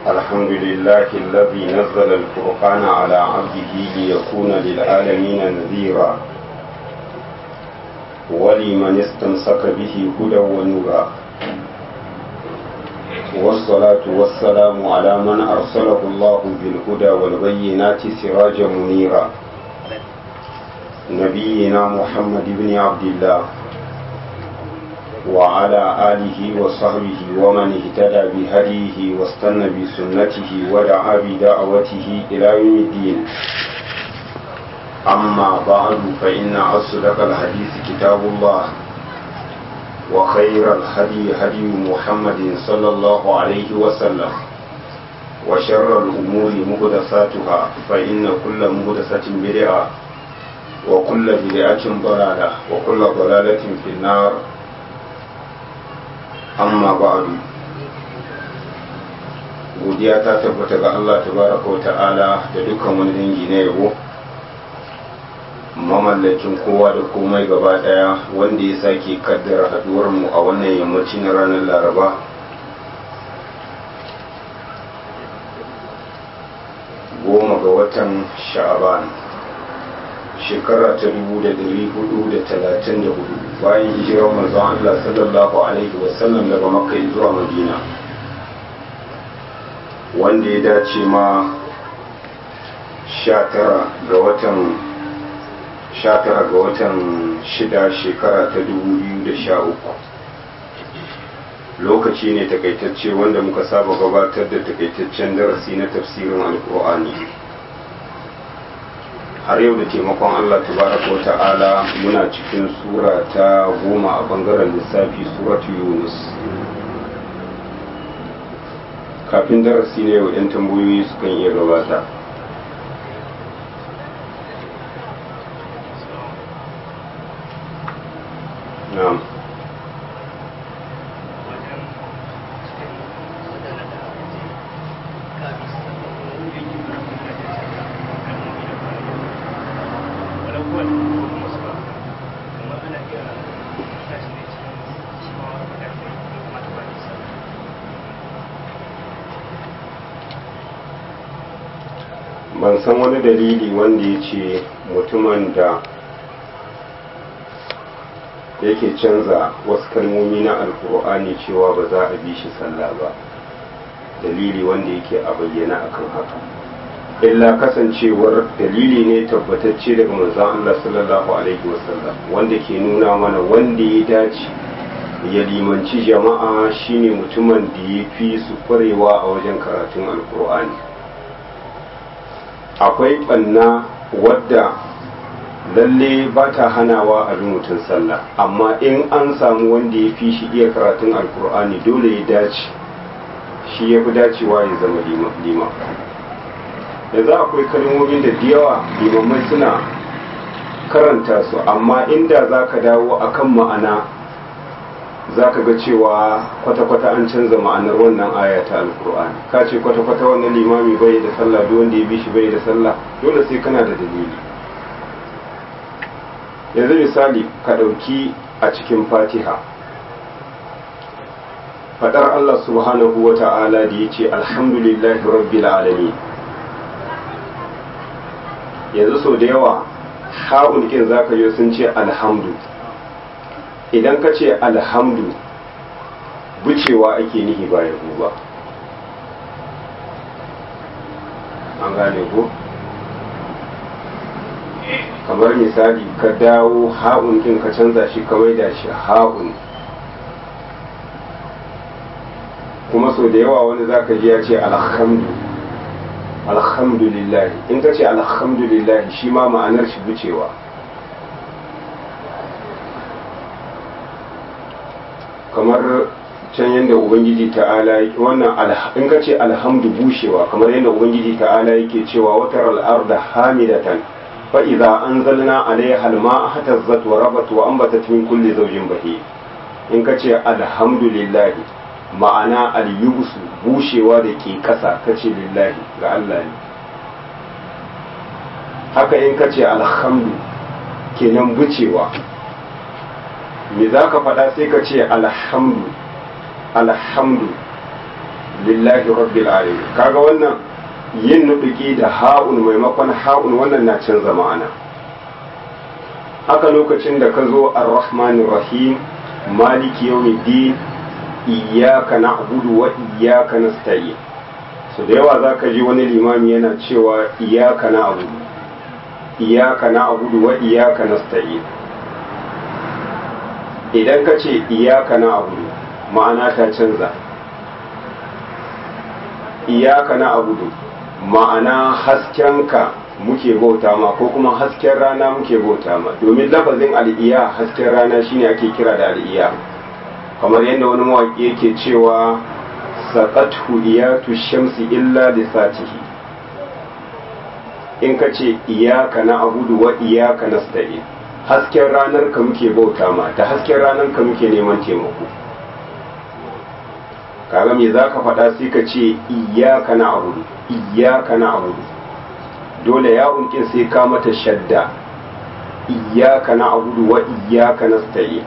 الحمد لله الذي نزل الفرقان على عبده ليكون للعالمين نذيرا ولمن استمسك به هدى ونورا والصلاة والسلام على من أرسله الله بالهدى والبينات سراجا منيرا نبينا محمد بن عبد الله وعلى آله وصحبه ومن اهتدى بهديه واستنى بسنته ودعا بدعوته إلى يوم الدين أما بعد فإن أصدق الحديث كتاب الله وخير الهدي هدي محمد صلى الله عليه وسلم وشر الأمور مهدساتها فإن كل مهدسة بدعة وكل بدعة ضلالة وكل ضلالة في النار amma ba'adu godiya ta tabbata ga Allah tabaraka wa ta'ala da dukkan wani dangi na yabo mamallakin kowa da komai gaba daya wanda ya sake kaddara haduwar mu a wannan yammaci na ranar laraba goma ga watan sha'aban shekara ta dubu da dari hudu da talatin da hudu bayan hijirar manzon Allah sallallahu alaihi wasallam daga makka zuwa madina wanda ya dace ma sha tara ga watan sha tara ga watan shida shekara ta dubu biyu da sha uku lokaci ne takaitacce wanda muka saba gabatar da takaitaccen darasi na tafsirin alkur'ani har yau da taimakon Allah tabaraka wa ta'ala muna cikin sura ta goma a bangaren lissafi suratu yunus kafin darasi ne yau 'yan tambayoyi sukan iya gabata na'am ban san wani dalili wanda ya ce mutumin da yake canza wasu kalmomi na alkur'ani cewa ba za a bi shi sallah ba dalili wanda yake a bayyana akan haka illa kasancewar dalili ne tabbatacce daga manzon Allah sallallahu alaihi wasallam wanda ke nuna mana wanda ya dace ya limanci jama'a shine mutumin da ya fi su kwarewa a wajen karatun alkur'ani akwai ɓanna wadda lalle ba ta hanawa a mutum sallah amma in an samu wanda ya fi shi iya karatun alkur'ani dole ya dace shi ya fi dacewa ya zama lima da za akwai kalmomin da yawa limamai suna karanta su amma inda za ka dawo akan ma'ana za ka ga cewa kwata-kwata an canza ma'anar wannan aya ta alkur'ani ka ce kwata-kwata wannan limami bai da sallah duk wanda ya bi shi bai da sallah dole sai kana da dalili yanzu misali ka ɗauki a cikin fatiha faɗar allah subhanahu wa ta'ala da ya ce alhamdulillahi rabbil alamin yanzu sau da yawa ha'un kin za ka yi sun ce alhamdu idan ka ce alhamdu bucewa ake nihi ba ya ba an gane ko kamar misali ka dawo ha'un ɗin ka canza shi kawai da shi ha'un kuma sau da yawa wani zaka ji ya ce alhamdu alhamdulillahi in ka ce alhamdulillahi shi ma ma'anar shi bucewa kamar can yadda ubangiji ta'ala wannan in ka ce alhamdu bushewa kamar yadda ubangiji ta'ala yake cewa watar al'arda hamidatan fa idza anzalna alaiha alma'a hatazzat wa rabat wa anbatat min kulli zawjin bahi in ka ce alhamdulillah ma'ana al-yubsu bushewa da ke kasa kace lillahi ga Allah ne haka in ka ce alhamdu kenan bucewa me za ka faɗa sai ka ce alhamdu alhamdu lillahi rabbil alamin kaga wannan yin nuduki da ha'un maimakon ha'un wannan na canza ma'ana haka lokacin da ka zo ar-rahmanir rahim maliki yawmiddin iyyaka na'budu wa iyyaka nasta'in so da yawa zaka ji wani limami yana cewa iyyaka na'budu iyyaka na'budu wa iyyaka nasta'in idan ka ce iyyaka na'budu ma'ana ta canza iyyaka na'budu ma'ana haskenka muke bauta ma ko kuma hasken rana muke bauta ma domin lafazin al'iya hasken rana shine ake kira da al'iya kamar yadda wani mawaƙi yake cewa saƙatu iyatu shamsi illa da satihi in ka ce iyaka na abudu wa iyaka na sta'i hasken ranar ka muke bauta ma da hasken ranar ka muke neman taimako kaga me za ka faɗa sai ka ce iyaka na abudu iyaka na abudu dole ya unkin sai ka mata shadda iyaka na abudu wa iyaka na sta'i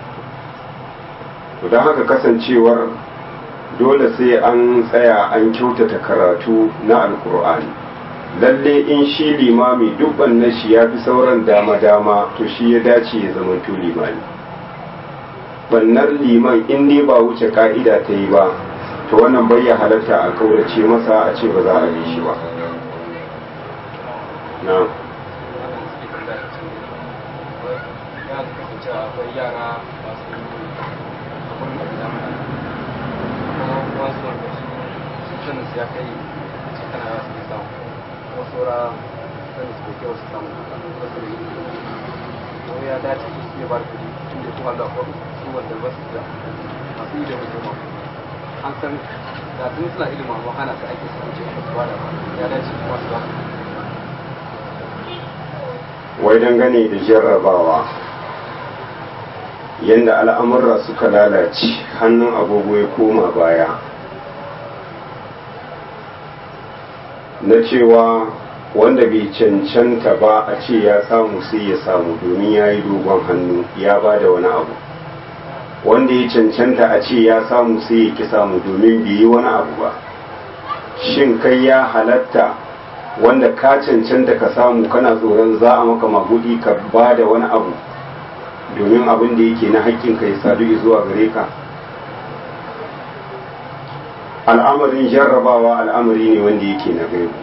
to don haka kasancewar dole sai an tsaya an kyautata karatu na alkur'ani lalle in shi limami duk na shi ya fi sauran dama-dama to shi ya dace ya zama to limami bannar liman in dai ba wuce ka'ida ta yi ba to wannan bai ya halatta a kaurace masa a ce ba za a yi shi ba na ya kai cikin ya su samu kuma saura sani su kyau su samu wasu da yi ko ya dace su iya ba kuɗi tun da kuma da kwaro su wanda ba su da masu yi da mutum an san da tun suna ilimin amma hana su ake samu ce ba su ba da ya dace kuma su ba wai dangane da jarrabawa yadda al'amurra suka lalace hannun agogo ya koma baya na cewa wanda bai cancanta ba a ce ya samu sai ya samu domin ya yi dogon hannu ya ba da wani abu wanda ya cancanta a ce ya samu sai ya ki samu domin bai yi wani abu ba shin kai ya halatta wanda ka cancanta ka samu kana tsoron za a maka magudi ka ba da wani abu domin abin da yake na haƙƙinka ya sadu zuwa gare ka al'amarin jarrabawa al'amari ne wanda yake na gaibu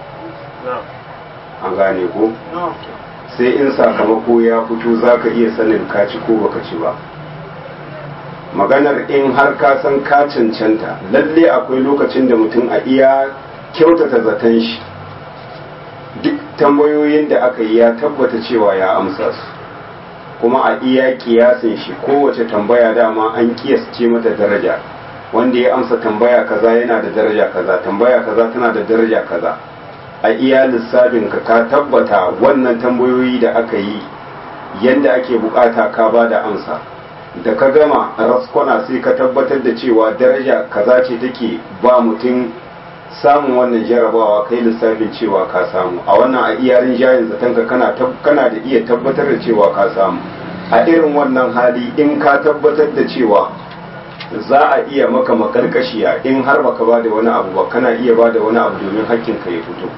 an gane ko sai in sakamako ya fito za ka iya sanin ka ci ko baka ci ba maganar in har ka san ka cancanta lalle akwai lokacin da mutum a iya kyautata zaton shi duk tambayoyin da aka yi ya tabbata cewa ya amsa su kuma a iya kiyasin shi kowace tambaya dama an kiyasce mata daraja wanda ya amsa tambaya kaza yana da daraja kaza tambaya kaza tana da daraja kaza a iya lissafin ka ka tabbata wannan tambayoyi da aka yi yadda ake bukata ka ba da amsa da ka gama raskwana sai ka tabbatar da cewa daraja kaza ce take ba mutum samun wannan jarabawa kai lissafin cewa ka samu a wannan a iya rinjayen zaton ka kana kana da iya tabbatar da cewa ka samu a irin wannan hali in ka tabbatar da cewa za a iya maka makarkashiya in har baka ba da wani abu ba kana iya ba da wani abu domin hakkinka ya fito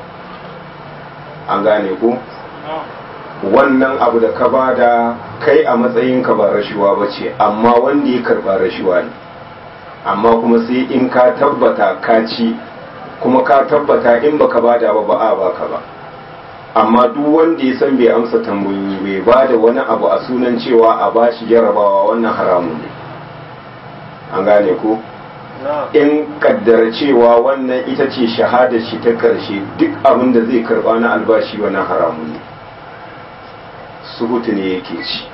an gane ku wannan abu da ka ba da kai a matsayinka ba rashuwa ba ce amma wanda ya karba rashuwa ne amma kuma sai in ka tabbata ka ci kuma ka tabbata in baka ba da ba ba a baka ba amma duk wanda ya san bai amsa tambayoyi bai ba da wani abu a sunan cewa a bashi jarabawa wannan haramun ne an gane ko in kaddara cewa wannan ita ce shahada shi ta karshe duk abin da zai karba na albashi wannan haramun ne suhutu ne yake ci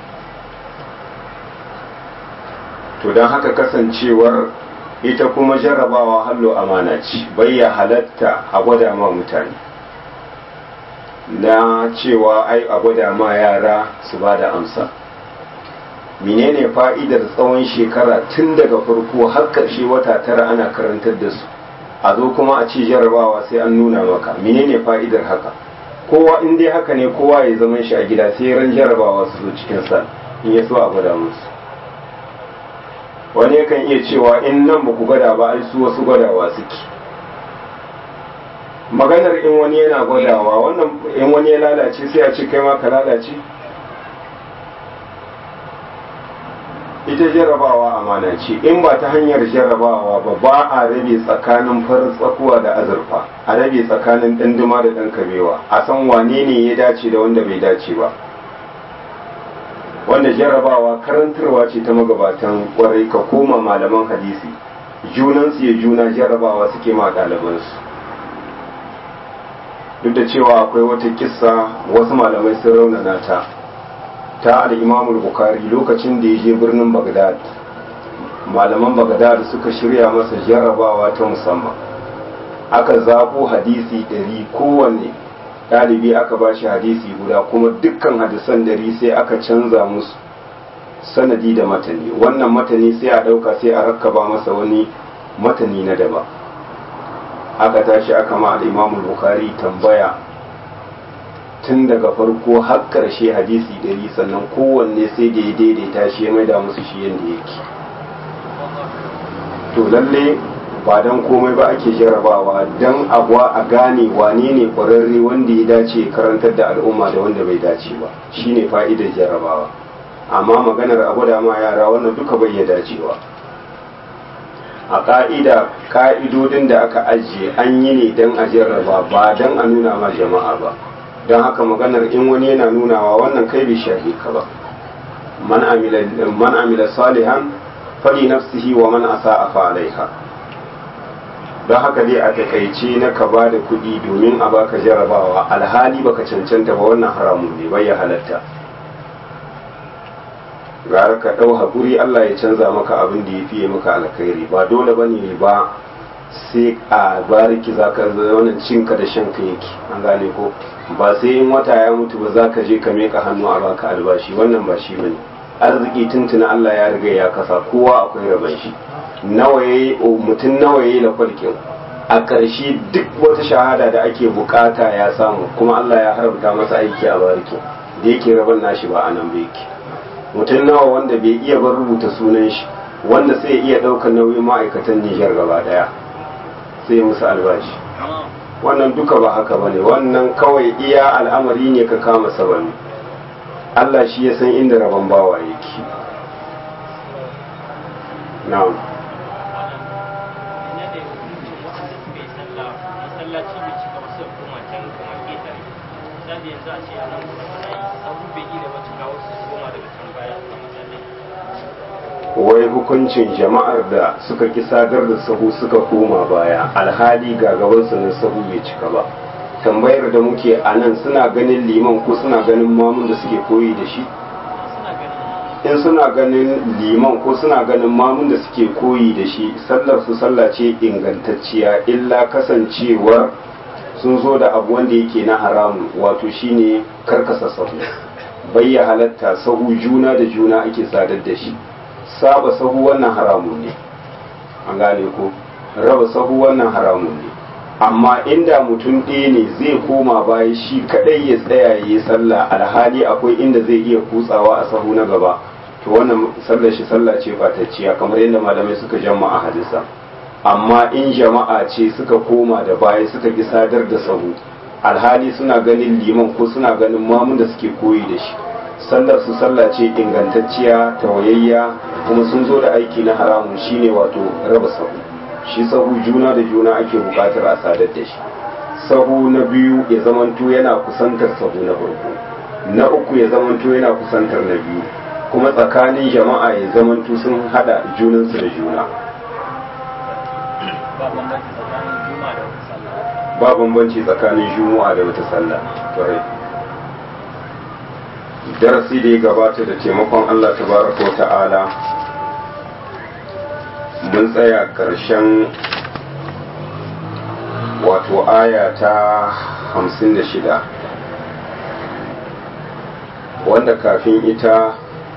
to don haka kasancewar ita kuma jarrabawa hallo amana ce bai ya halatta a gwada ma mutane na cewa ai a gwada ma yara su ba da amsa menene fa'idar tsawon shekara tun daga farko har ƙarshe wata tara ana karantar da su a zo kuma a ci jarrabawa sai an nuna maka menene fa'idar haka kowa in dai haka ne kowa ya zama shi a gida sai ran jarrabawa su zo cikin sa in ya so a gwada musu wani yakan iya cewa in nan ba ku gwada ba ai su wasu gwadawa suke maganar in wani yana gwadawa wannan in wani ya lalace sai a ce kai ma ka lalace ita jarrabawa amana ce in ba ta hanyar jarrabawa ba ba a rabe tsakanin farin tsakuwa da azurfa a rabe tsakanin ɗanduma da ɗan kabewa a san wane ne ya dace da wanda bai dace ba wanda jarrabawa karantarwa ce ta magabatan kwarai ka koma malaman hadisi junansu ya juna jarrabawa suke ma ɗalibansu duk da cewa akwai wata kissa wasu malamai sun raunana ta ta al'imamul bukari lokacin da ya je birnin bagdad malaman bagdad suka shirya masa jarrabawa ta musamman aka zaɓo hadisi ɗari kowanne ɗalibi aka ba shi hadisi guda kuma dukkan hadisan ɗari sai aka canza musu sanadi da matani wannan matani sai a ɗauka sai a rakkaba masa wani matani na daba aka tashi aka ma al'imamul bukari tambaya tun daga farko har ƙarshe hadisi ɗari sannan kowanne sai da ya daidaita shi ya maida musu shi yadda yake to lalle ba don komai ba ake jarabawa don abuwa a gane wane ne ƙwararre wanda ya dace karantar da al'umma da wanda bai dace ba shine fa'idar jarabawa amma maganar abu da ma yara wannan duka bai ya dacewa a ƙa'ida ƙa'idodin da aka ajiye an yi ne don a jarraba ba don a nuna ma jama'a ba don haka maganar in wani yana nunawa wannan kai bai shahi ka ba man amila salihan fali nafsihi wa man asa a alaiha don haka dai a takaice na ka ba da kuɗi domin a baka jarabawa alhali baka cancanta ba wannan haramun ne bai ya halatta gara ka ɗau haƙuri Allah ya canza maka abin da ya fiye maka alkhairi ba dole ba ne ba sai a bariki za ka wannan cinka da shanka yake an gane ko ba sai in wata ya mutu ba za ka je ka meka hannu a baka albashi wannan ba shi bane arziki tuntuna Allah ya riga ya kasa kowa akwai rabon shi nawa yayi mutum nawa yayi la kwalkin a ƙarshe duk wata shahada da ake bukata ya samu kuma Allah ya haramta masa aiki a bariki da yake rabon nashi ba anan ba yake mutum nawa wanda bai iya bar rubuta sunan shi wanda sai iya ɗaukar nauyin ma'aikatan Nijar gaba ɗaya sai musu albashi wannan duka ba haka ba ne wannan kawai iya al'amari ne ka kama sabani Allah shi ya san inda rabon bawa yake na'am wai hukuncin jama'ar da suka ki sadar da sahu suka koma baya alhali ga gabansu na sahu bai cika ba tambayar da muke a nan suna ganin liman ko suna ganin mamun da suke koyi da shi in suna ganin liman ko suna ganin mamun da suke koyi da shi sallar su sallah ce ingantacciya illa kasancewar sun zo da abu wanda yake na haramu wato shine karkasa sahu bayya halatta sahu juna da juna ake sadar da shi saba sahu wannan haramun ne an gane ko raba sahu wannan haramun ne amma inda mutum ɗaya ne zai koma baya shi kadai ya tsaya ya yi sallah alhali akwai inda zai iya kutsawa a sahu na gaba to wannan sallar shi sallah ce fatacciya kamar yadda malamai suka jamma a hadisa amma in jama'a ce suka koma da baya suka ki sadar da sahu alhali suna ganin liman ko suna ganin mamun da suke koyi da shi sallar su sallah ce ingantacciya tawayayya kuma sun zo da aiki na haramun shine wato raba sahu shi sahu juna da juna ake bukatar a sadar da shi sahu na biyu ya zamanto yana kusantar sahu na farko na uku ya zamanto yana kusantar na biyu kuma tsakanin jama'a ya zamanto sun hada junansu da juna ba bambanci tsakanin juma'a da wata sallah darasi da ya gabata da taimakon Allah tabaraka wa ta'ala mun tsaya ƙarshen wato aya ta hamsin da shida wanda kafin ita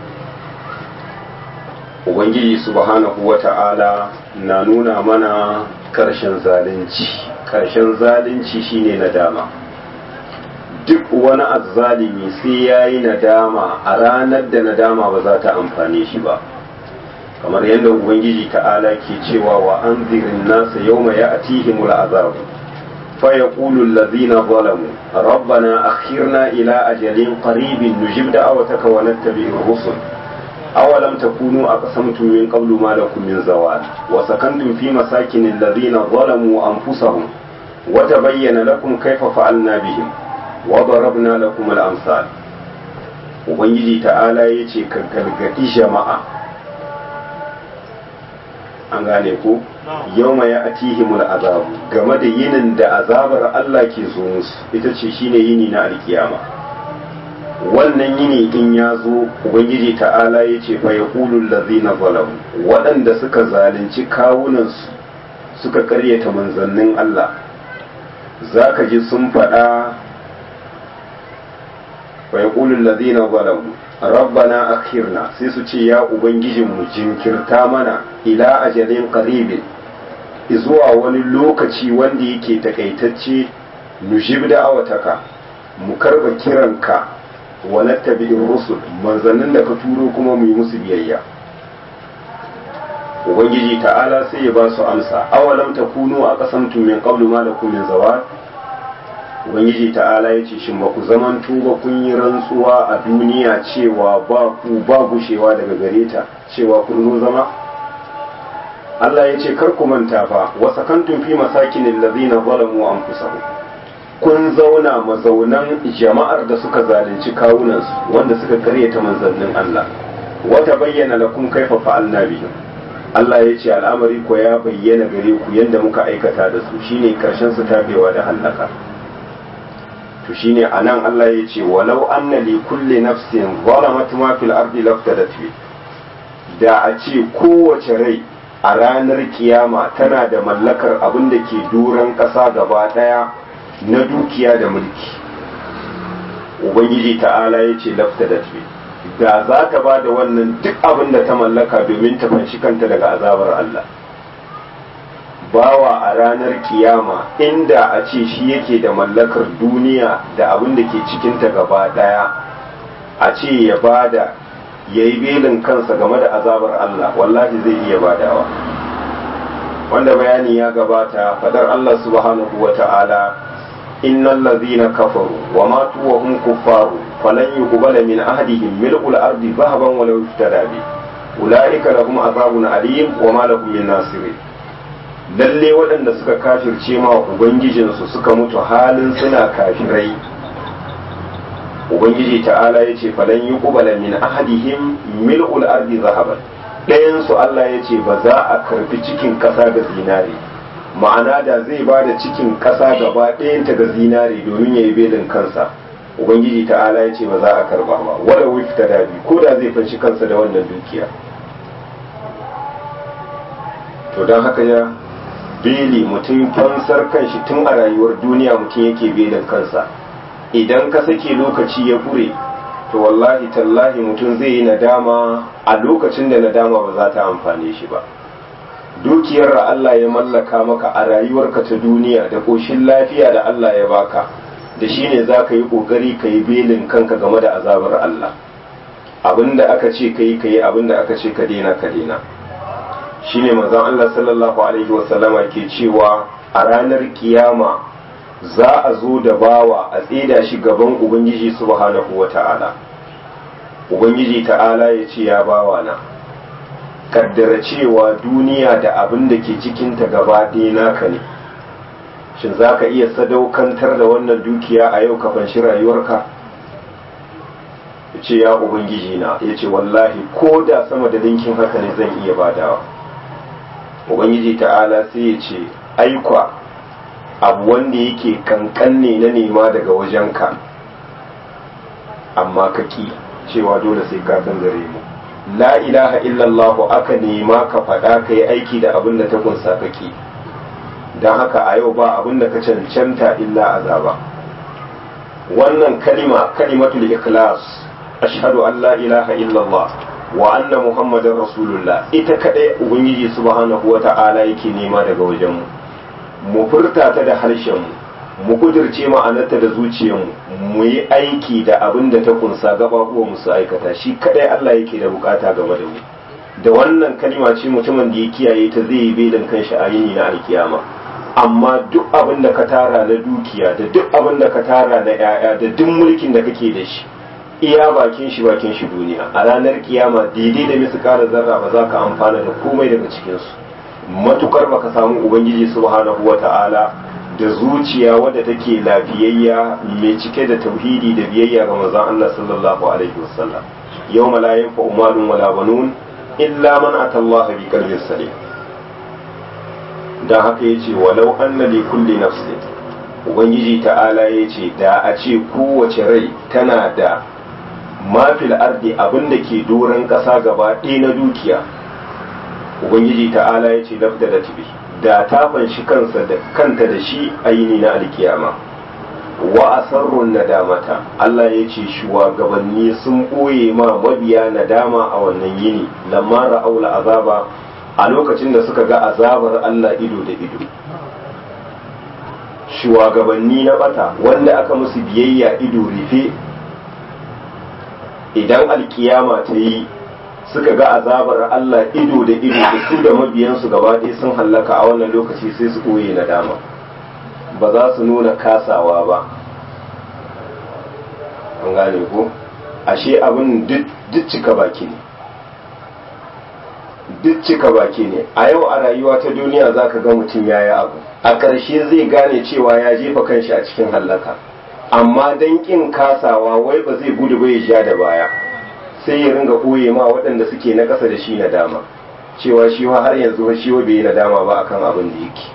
ubangiji subhanahu wa ta'ala na nuna mana ƙarshen zalunci ƙarshen zalunci shine nadama duk wani azzalimi sai ya yi nadama a ranar da nadama ba za ta amfane shi ba kamar yadda ubangiji ta'ala ke cewa wa anzirin nasa yawma ya'tihimul azabu فيقول الذين ظلموا ربنا أخرنا إلى أجل قريب نجب دعوتك ونتبع الرسل أولم تكونوا أقسمتم من قبل ما لكم من زوال وسكنتم في مساكن الذين ظلموا أنفسهم وتبين لكم كيف فعلنا بهم وضربنا لكم الأمثال Ubangiji ta'ala ya ce ka gargaɗi jama'a an gane ko yau mai atihimul azabu game da yinin da azabar Allah ke zo musu ita ce shine yini na alkiyama wannan yini in ya zo ubangiji ta'ala ya ce fa yaqulul ladzina zalamu waɗanda suka zalunci kawunansu suka karyata manzannin Allah zaka ji sun faɗa fa yaqulul ladzina zalamu rabbana akhirna sai su ce ya ubangijinmu jinkirta mana ila ajalin qaribin zuwa wani lokaci wanda yake takaitacce nujib da awataka mu karba kiranka wa nattabi'ir rusul manzannin da ka turo kuma mu yi musu biyayya ubangiji ta'ala sai ya ba su amsa awalam takunu a qasamtum min qablu ma lakum min zawal ubangiji ta'ala ya ce shin ba ku zaman tuba kun yi rantsuwa a duniya cewa ba ku ba gushewa daga gare ta cewa kun zo zama Allah ya ce kar ku manta fa wa sakantum fi masakinin ladina zalamu anfusahum kun zauna mazaunan jama'ar da suka zalunci kawunansu wanda suka karyata manzannin Allah wata bayyana lakum kaifa fa'alna bihim Allah ya ce al'amari ko ya bayyana gare ku yadda muka aikata da su shine karshen su tabewa da hallaka to shine anan Allah ya ce walau anna li kulli nafsin zalamat ma fil ardi laftadat bi da a ce kowace rai a ranar kiyama tana da mallakar abin da ke doron ƙasa gaba ɗaya na dukiya da mulki ubangiji ta'ala ya ce laftadat bi da za ta ba da wannan duk abin da ta mallaka domin ta fanshi kanta daga azabar Allah bawa a ranar kiyama inda a ce shi yake da mallakar duniya da abin da ke cikinta gaba daya a ce ya bada ya yi belin kansa game da azabar Allah wallahi zai iya badawa wanda bayani ya gabata fadar Allah subhanahu wa ta'ala innal ladhina kafaru wa matu wa hum kuffaru falan yuqbala min ahadihim mil'ul ardi dhahaban wa law iftada bi ulaika lahum azabun alim wa ma lahum min nasirin lalle waɗanda suka kafirce ma ubangijinsu suka mutu halin suna kafirai ubangiji ta'ala ya ce falan yi ƙubala min ahadihim mil'ul ardi zahaban ɗayansu Allah ya ce ba za a karfi cikin ƙasa ga zinare ma'ana da zai ba da cikin ƙasa gaba ɗayanta ga zinare domin ya yi belin kansa ubangiji ta'ala ya ce ba za a karba ba wala wifta dabi ko da zai fanshi kansa da wannan dukiya to don haka ya beli mutum fansar kanshi tun a rayuwar duniya mutum yake belin kansa idan ka sake lokaci ya bure to wallahi tallahi mutum zai yi nadama a lokacin da nadama ba za ta amfane shi ba dukiyar da Allah ya mallaka maka a rayuwarka ta duniya da koshin lafiya da Allah ya baka da shi ne za ka yi ƙoƙari ka yi belin kanka game da azabar Allah abinda aka ce ka yi ka yi abinda aka ce ka daina ka daina shi ne mazan Allah sallallahu alaihi wasallama ke cewa a ranar kiyama za a zo da bawa a tseda shi gaban ubangiji subhanahu wa ta'ala ubangiji ta'ala ya ce ya bawa na kaddara cewa duniya da abin da ke cikinta gaba ɗaya naka ne shin za ka iya sadaukantar da wannan dukiya a yau kafin shi rayuwarka ya ce ya ubangiji na ya ce wallahi ko da sama da linkin haka ne zan iya badawa ubangiji ta'ala sai ya ce aikwa abu wanda yake kankan ne na nema daga wajenka amma ka ki cewa dole sai ka san gare mu la ilaha illallah aka nema ka faɗa ka yi aiki da abin da ta kunsa ka ki don haka a yau ba abin da ka cancanta illa azaba wannan kalima kalimatul ikhlas ashhadu an la ilaha illallah wa anna muhammadar rasulullah ita kadai ubangiji subhanahu wata'ala yake nema daga wajenmu mu furta ta da harshen mu mu kudirce ma'anarta da zuciyarmu mu yi aiki da abin da ta kunsa gaba uwa musu aikata shi kadai Allah yake da bukata game da mu da wannan kalima ce mutumin da ya kiyaye ta zai yi belin kanshi a yini na alkiyama amma duk abin da ka tara na dukiya da duk abin da ka tara na 'ya'ya da duk mulkin da kake da shi iya bakin shi bakin shi duniya a ranar kiyama daidai da misu kara zarra ba za ka amfana da komai daga cikinsu matukar baka samu ubangiji subhanahu wata'ala da zuciya wadda take lafiyayya mai cike da tauhidi da biyayya ga manzon Allah sallallahu alaihi wasallam yawma la yanfa'u malun wala banun illa man atallaha bi qalbin salim dan haka yace walau anna li kulli nafsin ubangiji ta'ala yace da a ce kowace rai tana da mafil ardi abin da ke doron ƙasa gaba ɗaya na dukiya ubangiji ta'ala ya ce lafda da tibi da ta fanshi kansa da kanta da shi a yini na alkiyama wa asarrun nadamata Allah ya ce shugabanni sun ɓoye ma mabiya nadama a wannan yini lamma ra'aula azaba a lokacin da suka ga azabar Allah ido da ido shugabanni na bata wanda aka musu biyayya ido rufe idan alkiyama ta yi suka ga azabar Allah ido da ido da su da mabiyansu gaba ɗaya sun hallaka a wannan lokaci sai su koye nadama ba za su nuna kasawa ba an gane ko ashe abin duk cika baki ne duk cika baki ne a yau a rayuwa ta duniya za ka ga mutum ya yi abu a ƙarshe zai gane cewa ya jefa kanshi a cikin hallaka amma don ƙin kasawa wai ba zai gudu ba ya ja da baya sai ya ringa ɓoye ma waɗanda suke na ƙasa da shi na dama cewa shi har yanzu shi wa bai yi nadama ba akan abin da yake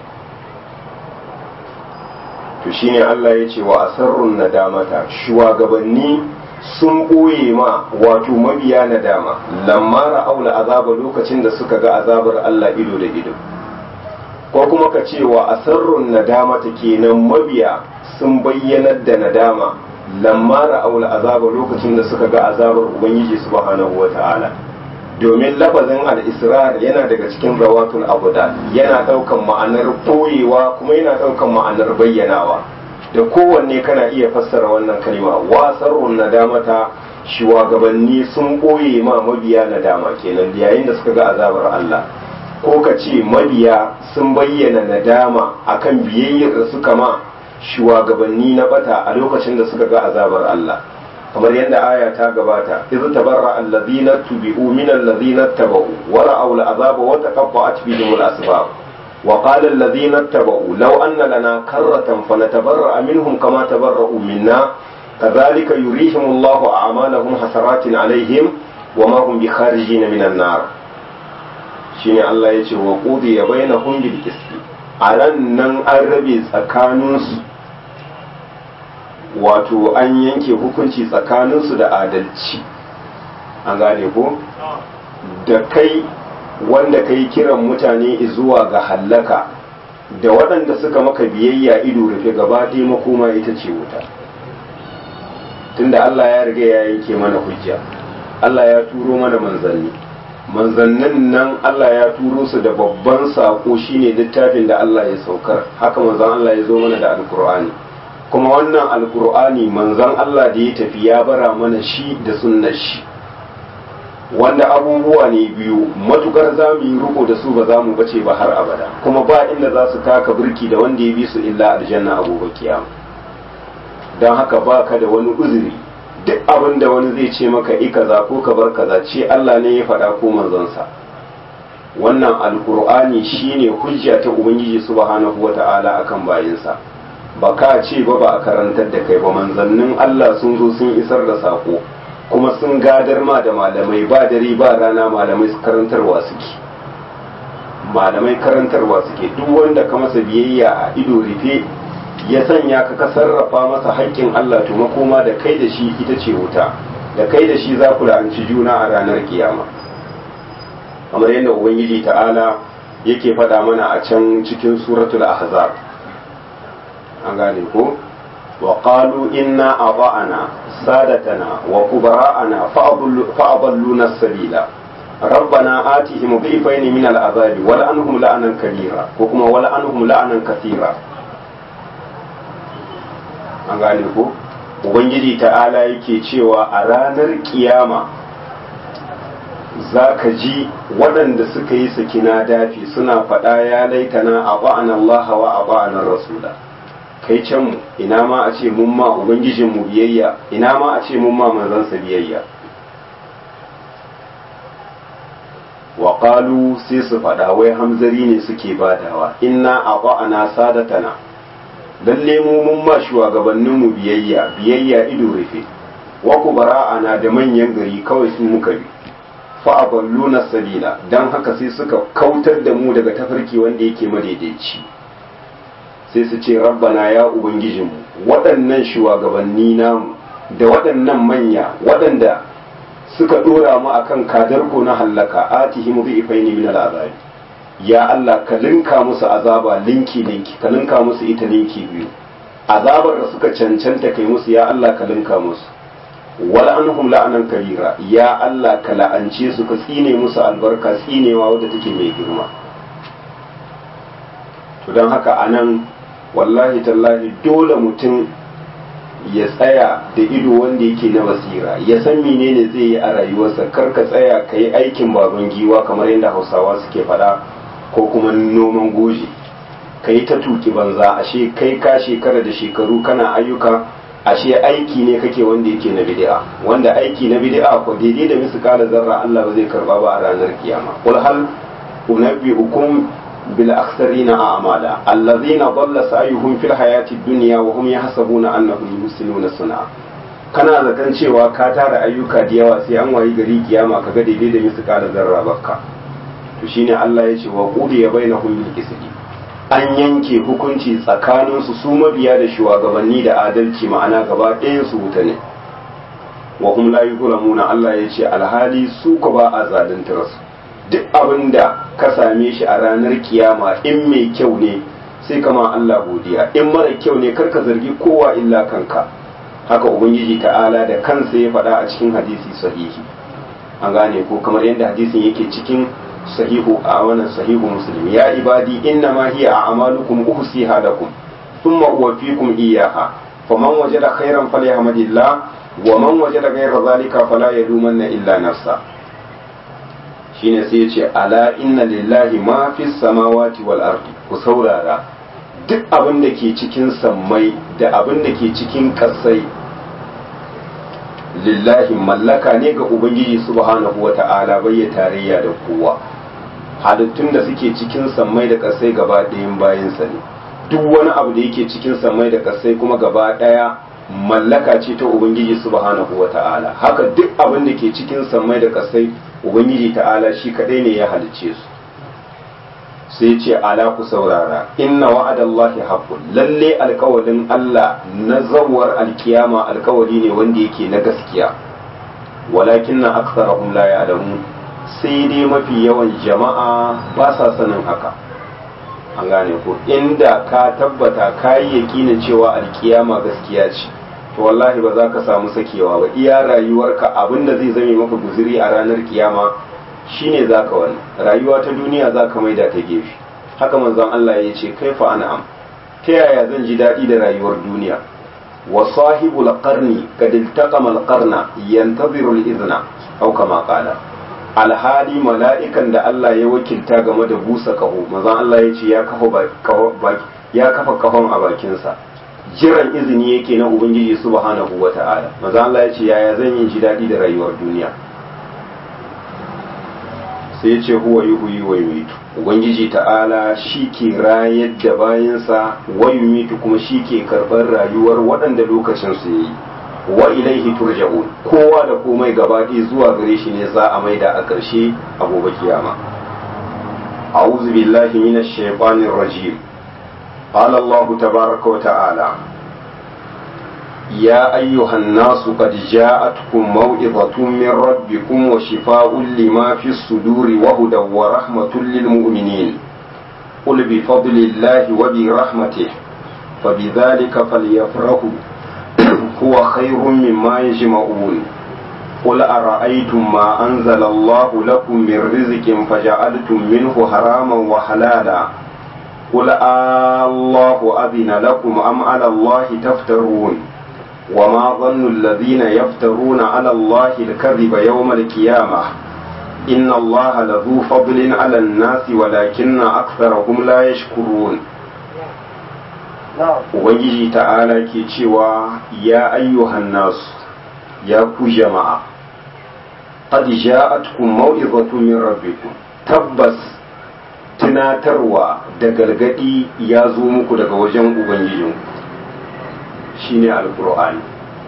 to shine Allah ya ce wa asarrun nadamata shugabanni sun ɓoye ma wato mabiya nadama lamma ra'aula azaba lokacin da suka ga azabar Allah ido da ido ko kuma ka ce wa asarrun nadamata kenan mabiya sun bayyanar da nadama lamma ra'aul azaba lokacin da suka ga azabar ubangiji subhanahu wata'ala domin lafazin al-israr yana daga cikin rawatul abuda yana daukan ma'anar boyewa kuma yana daukan ma'anar bayyanawa da kowanne kana iya fassara wannan kalma wasarrun nadamata shugabanni sun boye ma mabiya nadama kenan yayin da suka ga azabar Allah ko ka ce mabiya sun bayyana nadama akan biyayyar da suka ma shugabanni na bata a lokacin da suka ga azabar Allah kamar yadda aya ta gabata iz tabarra allazina tubi'u min allazina tabau wa ra'aw al'azaba wa taqatta'at bihim al-asbab wa qala allazina tabau law anna lana karratan fanatabarra minhum kama tabarra'u minna kadhalika yurihim Allahu a'malahum hasaratin alaihim wa ma hum bikharijin min an-nar shine Allah yace wa qudiya bainahum bil qisti a ran nan an rabe tsakaninsu wato an yanke hukunci tsakaninsu da adalci an gane ko da kai wanda kai kiran mutane zuwa ga hallaka da waɗanda suka maka biyayya ido rufe gaba ɗaya makoma ita ce wuta tunda Allah ya riga ya yanke mana hujja Allah ya turo mana manzanni manzannin nan Allah ya turo su da babban sako shine littafin da Allah ya saukar haka manzan Allah ya zo mana da alkur'ani kuma wannan alkur'ani manzan Allah da ya tafi ya bara mana shi da sunnar shi wanda abubuwa ne biyu matukar za mu yi riko da su ba za mu bace ba har abada kuma ba inda za su taka birki da wanda ya bi su illa aljanna a gobe kiyama don haka ba ka da wani uzuri duk abin da wani zai ce maka i kaza ko ka bar kaza ce Allah ne ya faɗa ko manzonsa wannan alkur'ani shine hujja ta ubangiji subhanahu wata'ala akan bayinsa ba ka ce ba ba a karantar da kai ba manzannin Allah sun zo sun isar da sako kuma sun gadar ma da malamai ba dare ba rana malamai karantarwa suke malamai karantarwa suke duk wanda ka masa biyayya a ido rufe ya sanya ka ka sarrafa masa haƙƙin Allah to makoma da kai da shi ita ce wuta da kai da shi za ku la'anci juna a ranar kiyama kamar yadda ubangiji ta'ala yake faɗa mana a can cikin suratul ahzab an gane ko wa qalu inna ata'ana sadatana wa kubara'ana fa'adalluna sabila ربنا آتهم ضعفين من العذاب ولعنهم لعنا كبيرا وكما ولعنهم لعنا كثيرا an gane ko ubangiji ta'ala yake cewa a ranar kiyama za ka ji waɗanda suka yi sakina dafi suna faɗa ya laitana a ba'an Allah wa a ba'anar rasula kai can mu ina ma a ce mun ma ubangijinmu biyayya ina ma a ce mun ma manzansa biyayya wa qalu sai su faɗa wai hamzari ne suke badawa inna a ba'ana sadatana lalle mu mun ma shugabanninmu biyayya biyayya ido rufe wa kubara'ana da manyan gari kawai su muka bi fa'aballuna sabila don haka sai suka kautar da mu daga tafarki wanda yake madaidaici sai su ce rabbana ya ubangijinmu waɗannan shugabanni namu da waɗannan manya waɗanda suka ɗora mu akan kadarko na hallaka atihim dhifaini min al'azabi ya Allah ka linka musu azaba linki linki ka linka musu ita linki biyu azabar da suka cancanta kai musu ya Allah ka linka musu wala anhum la'anan kabira ya Allah ka la'ance su ka tsine musu albarka tsinewa wadda take mai girma to don haka anan wallahi tallahi dole mutum ya tsaya da ido wanda yake na basira ya san menene zai yi a rayuwarsa kar ka tsaya ka yi aikin baban giwa kamar yadda hausawa suke faɗa ko kuma noman goji ka yi ta tuki banza ashe kai ka shekara da shekaru kana ayyuka ashe aiki ne kake wanda yake na bid'a wanda aiki na bid'a ko daidai da misqala zarra Allah ba zai karba ba a ranar kiyama qul hal unabbiukum bil akhsarina a'mala alladhina dhalla sa'yuhum fil hayati dunya wa hum yahsabuna annahum yuhsinuna sun'a kana zaton cewa ka tara ayyuka da yawa sai an wayi gari kiyama kaga daidai da misqala zarra bakka to shine Allah ya ce wa qudiya bainahum bil qisti an yanke hukunci tsakaninsu su mabiya da shugabanni da adalci ma'ana gaba ɗayan su wuta ne wa hum la yuzlamuna Allah ya ce alhali su ko ba a zaluntar su duk abin da ka same shi a ranar kiyama in mai kyau ne sai kama Allah godiya in mara kyau ne kar ka zargi kowa illa kanka haka ubangiji ta'ala da kansa ya faɗa a cikin hadisi sahihi an gane ko kamar yadda hadisin yake cikin sahihu a wannan sahihu muslim ya ibadi inna ma hiya a'malukum uhsiha lakum thumma uwaffikum iyyaha faman wajada khairan falyahmadillah wa man wajada ghayra zalika fala yalumanna illa nafsa shine sai yace ala inna lillahi ma fis samawati wal ardi ku saurara duk abin da ke cikin sammai da abin da ke cikin kasai lillahi mallaka ne ga ubangiji subhanahu wata'ala bai ya tarayya da kowa halittun da suke cikin sammai da kasai gaba ɗayan bayansa ne duk wani abu da yake cikin sammai da kasai kuma gaba ɗaya mallaka ce ta ubangiji subhanahu wata'ala haka duk abin da ke cikin sammai da kasai ubangiji ta'ala shi kadai ne ya halicce su sai ce ala ku saurara inna wa'adallahi haqqun lalle alkawalin Allah na zawar alkiyama alkawali ne wanda yake na gaskiya walakin na aksarahum la ya'lamun sai dai mafi yawan jama'a ba sa sanin haka an gane ko inda ka tabbata ka yi yakinin cewa alkiyama gaskiya ce to wallahi ba za ka samu sakewa ba iya rayuwarka abinda zai zame maka guziri a ranar kiyama shine zaka wani rayuwa ta duniya zaka maida ta gefe haka manzon Allah ya ce kaifa an'am ta yaya zan ji daɗi da rayuwar duniya wa sahibul qarni kad iltaqama al-qarna yantaziru al-idna aw kama qala alhali mala'ikan da Allah ya wakilta game da busa kaho manzon Allah ya ce ya kafa ya kafa kahon a bakinsa jiran izini yake na ubangiji subhanahu wata'ala manzon Allah ya ce yaya zan yi ji daɗi da rayuwar duniya sai ce huwa yuhyi wa yumitu ubangiji ta'ala shi ke rayar da bayansa wa yumitu kuma shi ke karɓar rayuwar waɗanda lokacin su yi wa ilaihi turja'un kowa da komai gabaɗaya zuwa gare shi ne za a maida a ƙarshe a gobe kiyama a'udhu billahi minash shaitanir rajim qala Allah tabaaraka wa ta'ala يا أيها الناس قد جاءتكم موعظة من ربكم وشفاء لما في الصدور وهدى ورحمة للمؤمنين قل بفضل الله وبرحمته فبذلك فليفرحوا هو خير مما يجمعون قل أرأيتم ما أنزل الله لكم من رزق فجعلتم منه حراما وحلالا قل آه الله أذن لكم أم على الله تفترون وما ظن الذين يفترون على الله الكذب يوم القيامة inna Allah la zu fadlin ala nasi walakinna aktharahum la yashkurun ubangiji ta'ala ke cewa ya ayyuhan nasu ya ku jama'a qad ja'atkum maw'izatun min rabbikum tabbas tunatarwa da gargadi ya zo muku daga wajen ubangijinku shine alqur'ani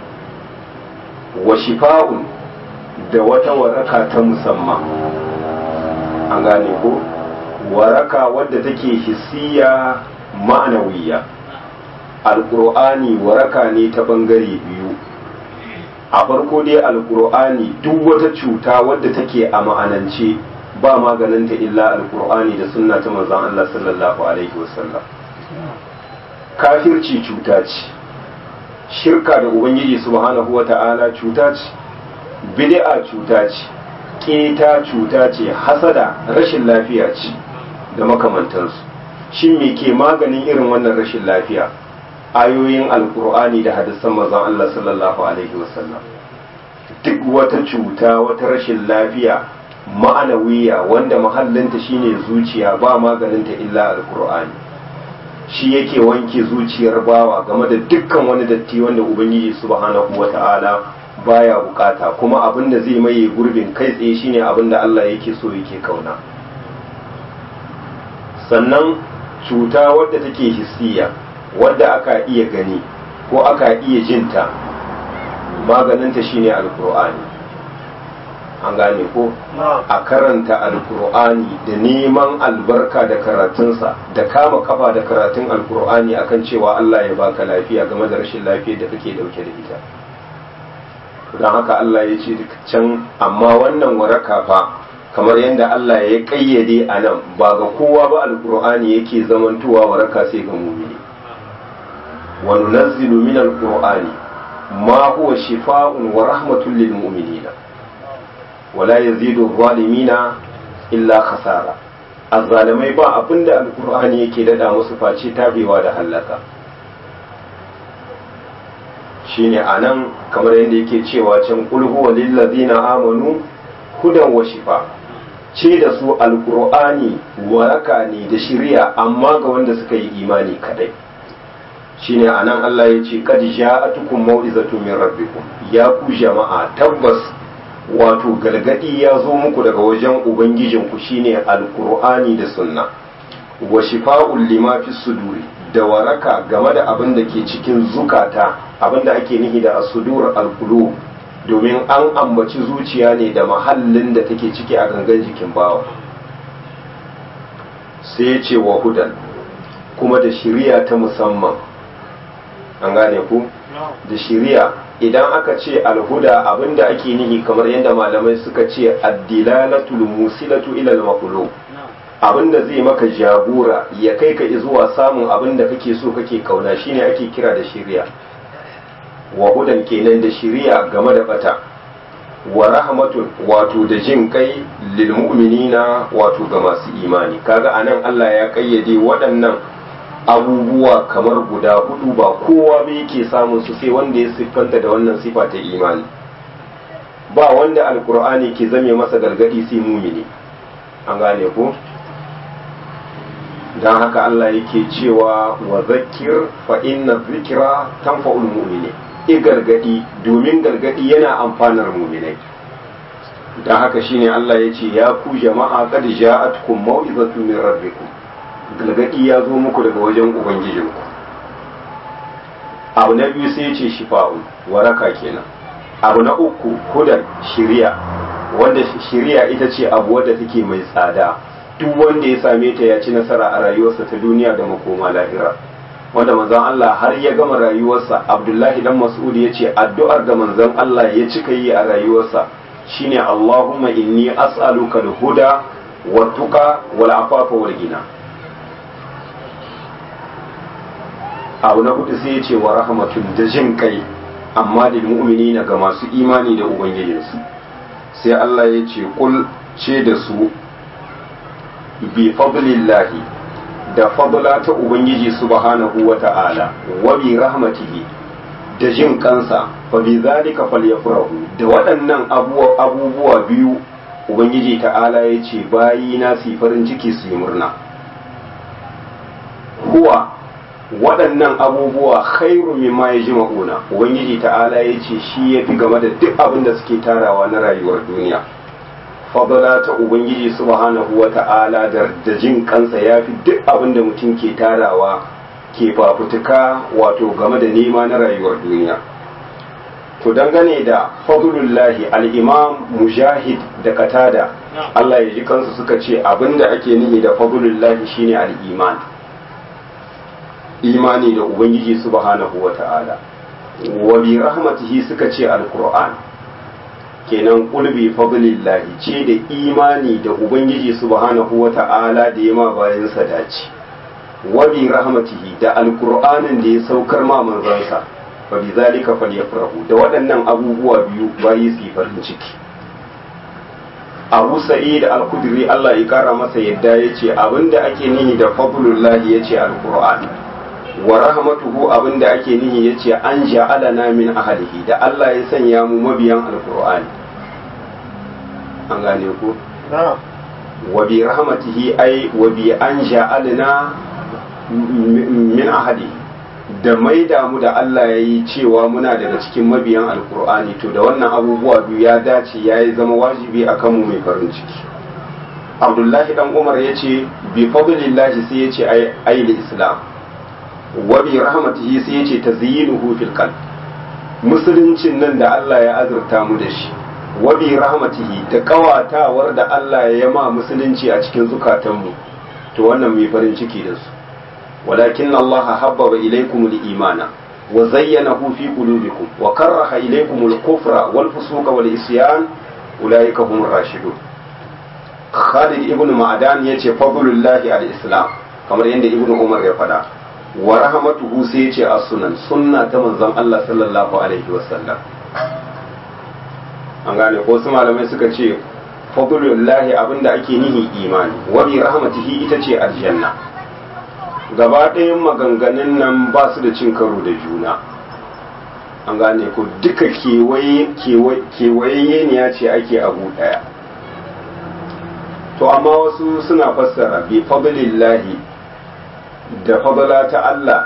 wa shifa'un da wata waraka ta musamman an gane ko waraka wadda take hissiya ma'anawiya alkur'ani waraka ne ta bangare biyu a farko dai alkur'ani duk wata cuta wadda take a ma'anance ba maganinta illa alkur'ani da sunna ta manzon Allah sallallahu alaihi wasallam kafirci cuta ce shirka da ubangiji subhanahu wata'ala cuta ce bid'a cuta ce keta cuta ce hasada rashin lafiya ce da makamantansu shin me ke maganin irin wannan rashin lafiya ayoyin alkur'ani da hadisan manzon Allah sallallahu alaihi wasallam duk wata cuta wata rashin lafiya ma'anawiya wanda mahallinta shine zuciya ba maganinta illa alkur'ani shi yake wanke zuciyar bawa game da dukkan wani datti wanda ubangiji subhanahu wata'ala baya bukata kuma abin da zai maye gurbin kai tsaye shine abin da Allah yake so yake kauna sannan cuta wadda take hissiya wadda aka iya gani ko aka iya jinta maganinta shine alkur'ani an gane ko a karanta alkur'ani da neman albarka da karatunsa da kama kafa da karatun alkur'ani akan cewa Allah ya baka lafiya game da rashin lafiyar da kake dauke da ita don haka Allah ya ce can amma wannan waraka fa kamar yadda Allah ya kayyade a nan ba ga kowa ba alkur'ani yake zamantowa waraka sai ga mumini wa nunazzilu min alqur'ani ma huwa shifaa'un wa rahmatun lil mu'minina wa la yazidu zalimina illa khasara azzalimai ba abinda alqur'ani yake dada musu face tabewa da halaka shine anan kamar yadda yake cewa can qul huwa lil ladina amanu hudan wa shifa ce da su alqur'ani waraka ne da shiriya amma ga wanda suka yi imani kadai shine anan Allah ya ce kad ja'atukum mau'izatu min rabbikum ya ku jama'a tabbas wato galgadi ya zo muku daga wajen ubangijinku shine alqur'ani da sunna wa shifa'ul lima fi suduri da waraka game da abin da ke cikin zukata abin da ake nihi da asudur alqulub domin an ambaci zuciya ne da mahallin da take ciki a gangan jikin bawa sai ya ce wa hudan kuma da shiriya ta musamman an gane ku da shiriya idan aka ce alhuda abinda ake nihi kamar yadda malamai suka ce addilalatul musilatu ila al abinda zai maka jagora ya kai ka zuwa samun abinda kake so kake kauna shine ake kira da shiriya wa hudan kenan da shiriya game da bata wa rahmatun wato da jin kai lil mu'minina wato ga masu imani kaga anan Allah ya kayyade waɗannan abubuwa kamar guda hudu ba kowa ba yake samun su sai wanda ya siffanta da wannan sifa ta imani ba wanda alkur'ani ke zame masa gargadi sai mumini an gane ko don haka Allah yake cewa wa zakir fa inna zikira tanfa'ul mu'mini i gargadi domin gargadi yana amfanar muminai don haka shine Allah ya ce ya ku jama'a qad ja'atkum mau'izatu min rabbikum gargadi ya zo muku daga wajen ubangijinku abu na biyu sai ce shifa'un waraka kenan abu na uku hudan shiriya wanda shiriya ita ce abu wadda take mai tsada duk wanda ya same ta ya ci nasara a rayuwarsa ta duniya da makoma lahira wanda manzon Allah har ya gama rayuwarsa Abdullahi dan Mas'ud ya ce addu'ar da manzon Allah ya cika yi a rayuwarsa shine Allahumma inni as'aluka al-huda wa tuqa wal afafa wal ghina abu na hudu sai ya ce wa rahmatun da jin kai amma da mu'mini ga masu imani da ubangijinsu sai Allah ya ce kul ce da su bi fadlillahi da fadla ta ubangiji subhanahu wa ta'ala wa bi rahmatihi da jin kansa fa bi zalika falyafrahu da waɗannan abubuwa biyu ubangiji ta'ala ya ce bayi na su farin ciki su yi murna huwa waɗannan abubuwa khairu mimma ya ji ma'una ubangiji ta'ala ya ce shi ya fi game da duk abin da suke tarawa na rayuwar duniya fadala ta ubangiji subhanahu wa ta'ala da jin kansa ya fi duk abin da mutum ke tarawa ke fafutuka wato game da nema na rayuwar duniya to dangane da fadlullahi al-imam mujahid da katada Allah ya ji kansu suka ce abinda ake nihi da fadlullahi shine al-iman imani da ubangiji subhanahu wa ta'ala wa bi rahmatihi suka ce al-qur'an kenan qulbi fadlillahi ce da imani da ubangiji subhanahu wa ta'ala da yama bayan sadaci wa bi rahmatihi da al-qur'anin da ya saukar ma manzansa fa bi zalika falyafrahu da waɗannan abubuwa biyu bayi su farin ciki Abu Sa'id al-Khudri Allah ya kara masa yadda yace abinda ake nihi da fadlullahi yace al-Qur'an wa rahmatuhu abinda ake nihi yace an ja'alana min ahlihi da Allah ya sanya mu mabiyan al-Qur'ani an gane ku wa bi rahmatihi ay wa bi an ja'alna min ahlihi da mai damu da Allah ya yi cewa muna daga cikin mabiyan alkur'ani to da wannan abubuwa biyu ya dace ya yi zama wajibi a kanmu mai farin ciki abdullahi dan umar ya ce bi fadlillahi sai ya ce ayyul islam wa bi rahmatihi sai ya ce tazyinuhu fil qalb musuluncin nan da Allah ya azurta mu da shi wa bi rahmatihi da kawatawar da Allah ya ma musulunci a cikin zukatanmu to wannan mai farin ciki da su ولكن الله حبب إليكم الإيمان وزينه في قلوبكم وكره إليكم الكفر والفسوق والعصيان أولئك هم الراشدون خالد ابن معدان يتي فضل الله على الإسلام كما عند ابن عمر يفدا ورحمته سيتي السنن سنة منزل الله صلى الله عليه وسلم an gane ko su malamai suka ce fadlullahi abinda ake nihi imani wa bi rahmatihi ita ce aljanna gaba ɗayan maganganun nan ba su da cin karo da juna an gane ku duka kewaye ne ya ce ake abu ɗaya to amma wasu suna fassara bi fadlillahi da fadala ta Allah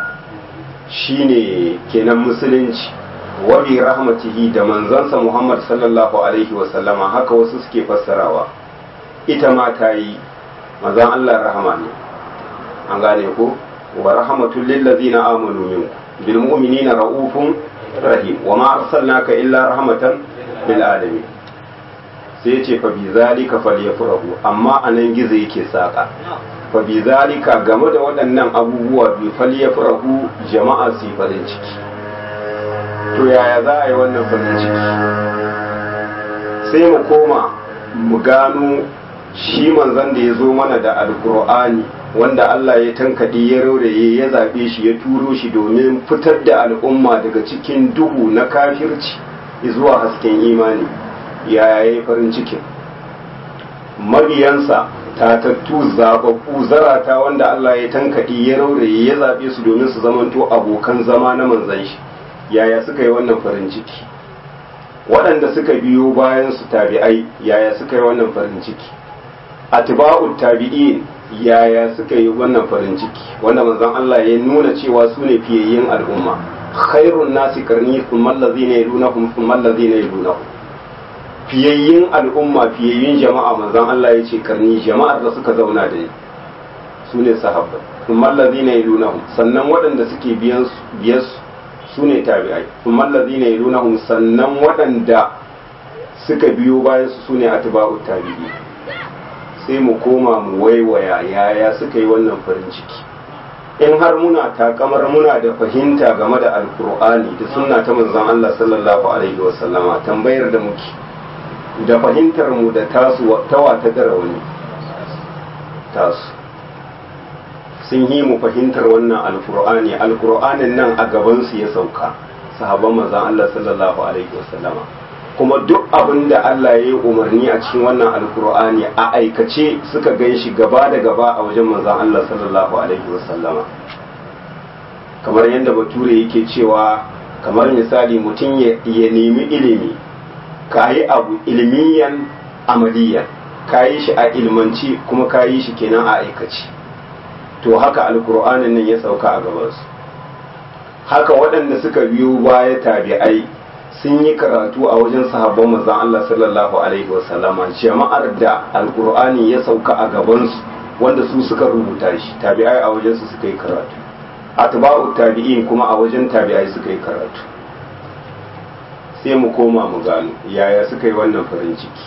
shine kenan musulunci wa bi rahmatihi da manzansa Muhammad sallallahu alaihi wasallama haka wasu suke fassarawa ita ma ta yi manzan Allah rahama ne an gane ko wa rahmatul lil ladzina amanu minkum bil mu'minina raufun rahim wa ma arsalnaka illa rahmatan lil alamin sai yace fa bi zalika falyafrahu amma anan gizo yake saka fa bi zalika game da waɗannan abubuwa bi falyafrahu jama'a su farin ciki to yaya za a yi wannan farin ciki sai mu koma mu gano shi manzon da ya zo mana da alkur'ani wanda Allah ya tankaɗe ya rauraye ya zaɓe shi ya turo shi domin fitar da al'umma daga cikin duhu na kafirci zuwa hasken imani ya yi farin cikin mabiyansa tatattu zaɓaɓɓu zarata wanda Allah ya tankaɗe ya rauraye ya zaɓe su domin su zamanto abokan zama na manzan shi yaya suka yi wannan farin ciki waɗanda suka biyo bayan su tabi'ai yaya suka yi wannan farin ciki atba'ut tabi'in yaya suka yi wannan farin ciki wanda manzon Allah ya nuna cewa su ne fiyayyen al'umma khairun nasi karni thumma allazina yalunahum thumma allazina yalunahum fiyayyen al'umma fiyayyen jama'a manzon Allah ya ce karni jama'ar da suka zauna da ni su ne sahabbai thumma allazina yalunahum sannan waɗanda suke biyan biyar su ne tabi'ai thumma allazina yalunahum sannan waɗanda suka biyo bayan su su ne atba'ut tabi'in sai mu koma mu waiwaya yaya suka yi wannan farin ciki in har muna takamar muna da fahimta game da alkur'ani da sunna ta manzon Allah sallallahu alaihi wasallama tambayar da muke da fahimtar mu da tasu tawa ta dara wani tasu sun yi mu fahimtar wannan alkur'ani alkur'anin nan a gaban su ya sauka sahabban manzon Allah sallallahu alaihi wasallama kuma duk abin da Allah ya yi umarni a cikin wannan alkur'ani a aikace suka gan shi gaba da gaba a wajen manzan Allah sallallahu alaihi wasallama kamar yadda bature yake cewa kamar misali mutum ya nemi ilimi ka yi abu ilmiyan amaliya ka yi shi a ilmanci kuma ka yi shi kenan a aikaci to haka alkur'anin nan ya sauka a gabansu haka waɗanda suka biyo baya tabi'ai sun yi karatu a wajen sahabban manzon Allah sallallahu alaihi wasallama jama'ar da alkur'ani ya sauka a gabansu wanda su suka rubuta shi tabi'ai a wajen su suka yi karatu atba'u tabi'in kuma a wajen tabi'ai suka yi karatu sai mu koma mu gano yaya suka yi wannan farin ciki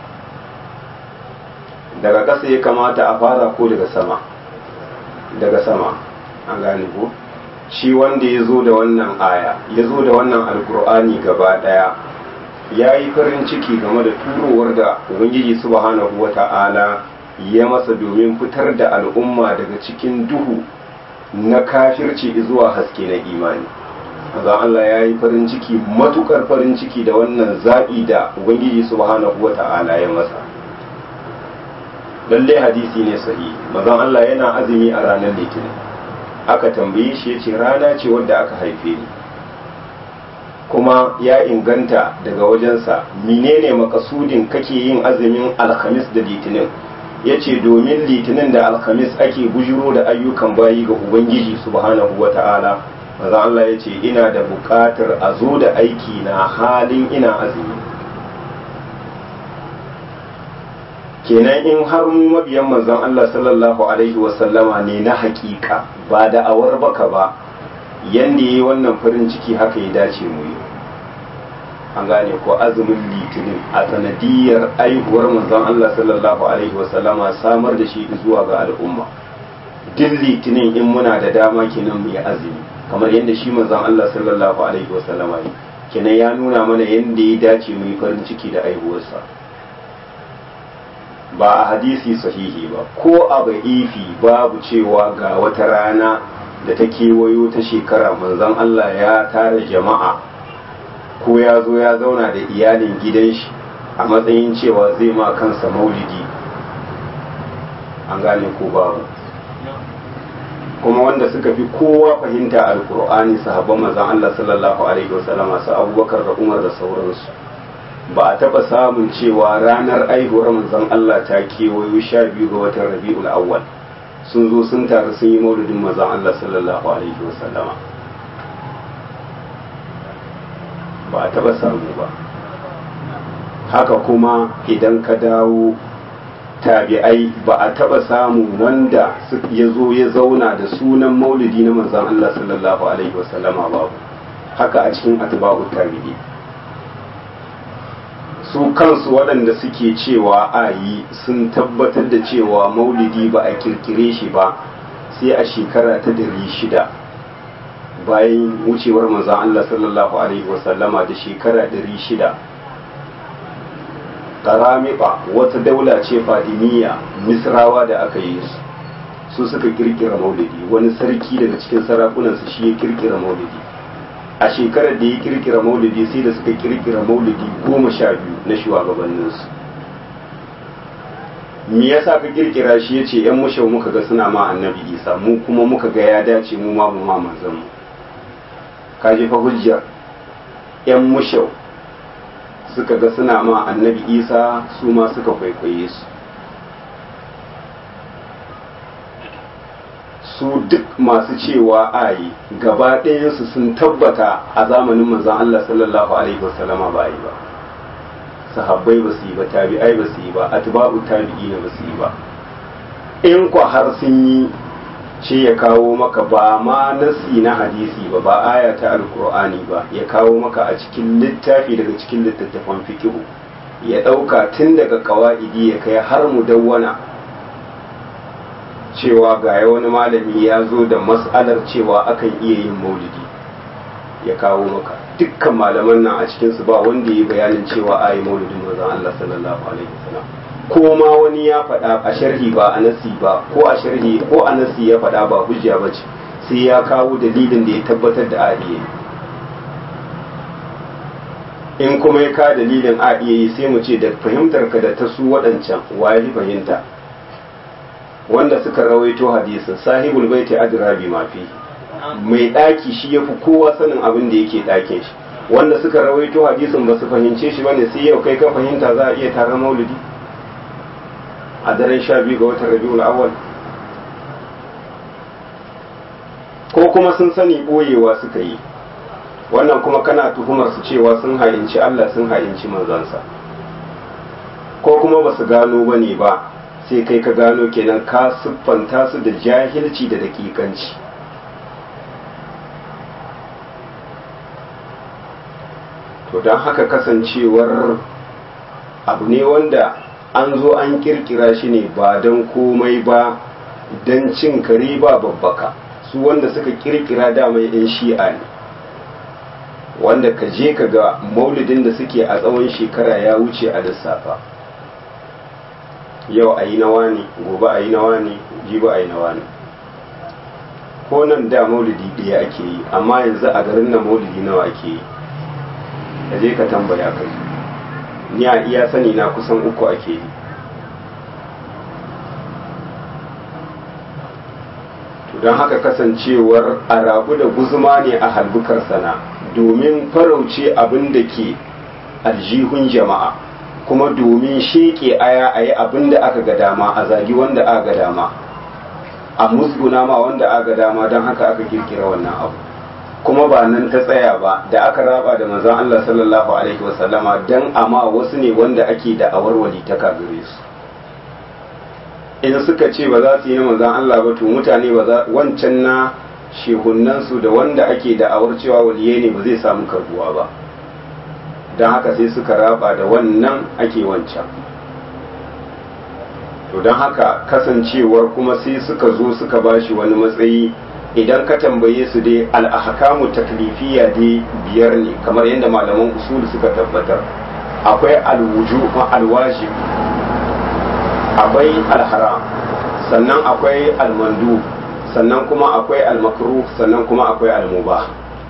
daga ƙasa ya kamata a fara ko daga sama daga sama an gane ko shi wanda ya zo da wannan aya ya zo da wannan alkur'ani gaba ɗaya ya yi farin ciki game da turowar da ubangiji subhanahu wa ta'ala ya masa domin fitar da al'umma daga cikin duhu na kafirci zuwa haske na imani azan Allah ya yi farin ciki matukar farin ciki da wannan zaɓi da ubangiji subhanahu wa ta'ala ya masa lallai hadisi ne sahihi mazan Allah yana azumi a ranar litinin aka tambaye shi ya ce rana ce wadda aka haife ni kuma ya inganta daga wajensa menene makasudin kake yin azumin alhamis da litinin ya ce domin litinin da alhamis ake bujiro da ayyukan bayi ga ubangiji subhanahu wa ta'ala maza Allah ya ce ina da buƙatar a zo da aiki na halin ina azumi kenan in har mu mabiyan manzon Allah sallallahu alaihi wasallama ne na hakika ba da awar baka ba yanda yi wannan farin ciki haka ya dace mu yi an gane ko azumin litinin a sanadiyar aihuwar manzon Allah sallallahu alaihi wasallama samar da shi zuwa ga al'umma duk litinin in muna da dama kenan mu yi azumi kamar yadda shi manzon Allah sallallahu alaihi wasallama yi kenan ya nuna mana yadda ya dace mu yi farin ciki da aihuwarsa ba a hadisi sahihi ba ko a ba'ifi babu cewa ga wata rana da ta kewayo ta shekara manzon Allah ya tara jama'a ko ya zo ya zauna da iyalin gidan shi a matsayin cewa zai ma kansa maulidi an gane ko babu kuma wanda suka fi kowa fahimta alkur'ani sahabban manzon Allah sallallahu alaihi wasallam su Abubakar da Umar da sauransu ba a taɓa samun cewa ranar aihuwar manzon Allah ta kewayo sha biyu ga watan Rabi'ul Awwal sun zo sun taru sun yi maulidin manzon Allah sallallahu alaihi wasallama ba a taɓa samu ba haka kuma idan ka dawo tabi'ai ba a taɓa samu wanda ya zo ya zauna da sunan maulidi na manzon Allah sallallahu alaihi wasallama babu haka a cikin atba'u tabi'i su kansu waɗanda suke cewa a yi sun tabbatar da cewa maulidi ba a kirkire shi ba sai a shekara ta dari shida bayan wucewar manzan Allah sallallahu Alaihi wasallama da shekara dari shida karamiba wata daula ce fadiniya misrawa da aka yi su suka kirkira maulidi wani sarki daga cikin sarakunansu shi ya kirkira maulidi a shekarar da ya kirkira maulidi sai da suka kirkira maulidi goma sha biyu na shugabanninsu me yasa ka kirkira shi ya ce yan mushau muka ga suna ma annabi isa mu kuma muka ga ya dace mu ma mu ma manzon mu ka je fa hujjar yan mushau suka ga suna ma annabi isa su ma suka kwaikwaye su su duk masu cewa ayi gaba ɗayansu sun tabbata a zamanin manzon Allah sallallahu alaihi wasallama ba yi ba sahabbai ba su yi ba tabi'ai ba su yi ba atba'u tabi'ina ba su yi ba in kwa har sun yi ce ya kawo maka ba ma nasi na hadisi ba ba aya ta alkur'ani ba ya kawo maka a cikin littafi daga cikin littattafan fikihu ya ɗauka tun daga kawa'idi ya kai har mu dawwana cewa ga wani malami ya zo da mas'alar cewa akan iya yin maulidi ya kawo maka dukkan malaman nan a cikinsu ba wanda ya bayanin cewa a yi maulidin manzon Allah sallallahu alaihi wasallam ko ma wani ya faɗa a sharhi ba a nasi ba ko a sharhi ko a nasi ya faɗa ba hujja ba ce sai ya kawo dalilin da ya tabbatar da a iya in kuma ya ka dalilin a iya yi sai mu ce da fahimtar ka da ta su waɗancan waye fahimta wanda suka rawaito hadisin sahibul baiti adra bi ma fi mai daki shi yafi kowa sanin abin da yake dakin shi wanda suka rawaito hadisin ba su fahimce shi bane sai yau kai ka fahimta za a iya taron maulidi a daren sha biyu ga watan rabiul awwal ko kuma sun sani boyewa suka yi wannan kuma kana tuhumar su cewa sun ha'inci Allah sun ha'inci manzansa ko kuma ba su gano ba ne ba sai kai ka gano kenan ka siffanta su da jahilci da dakikanci to don haka kasancewar abu ne wanda an zo an kirkira shi ne ba don komai ba don cin kare ba babbaka su wanda suka kirkira dama yan shi'a ne wanda ka je ka ga maulidin da suke a tsawon shekara ya wuce a lissafa yau a yi nawa ne gobe a yi nawa ne jibi a yi nawa ne ko nan da maulidi ɗaya ake yi amma yanzu a garin nan maulidi nawa ake yi ka je ka tambaya kai ni a iya sani na kusan uku ake yi don haka kasancewar a rabu da guzuma ne a halbukar sana domin farauce abin da ke aljihun jama'a kuma domin sheke aya a yi abin da aka ga dama a zagi wanda aka ga dama a musguna ma wanda aka ga dama don haka aka kirkira wannan abu kuma ba nan ta tsaya ba da aka raba da manzon Allah sallallahu alaihi wasallama dan amma wasu ne wanda ake da awarwali ta kagare su in suka ce ba za su yi na manzon Allah ba to mutane ba za wancan na shehunan su da wanda ake da awar cewa waliyai ne ba zai samu karbuwa ba don haka sai suka raba da wannan ake wancan to don haka kasancewar kuma sai suka zo suka bashi wani matsayi idan ka tambaye su dai al'ahakamu taklifiya dai biyar ne kamar yadda malaman usul suka tabbatar akwai alwuju alwajib akwai alharam sannan akwai almandu sannan kuma akwai almakruh sannan kuma akwai almubah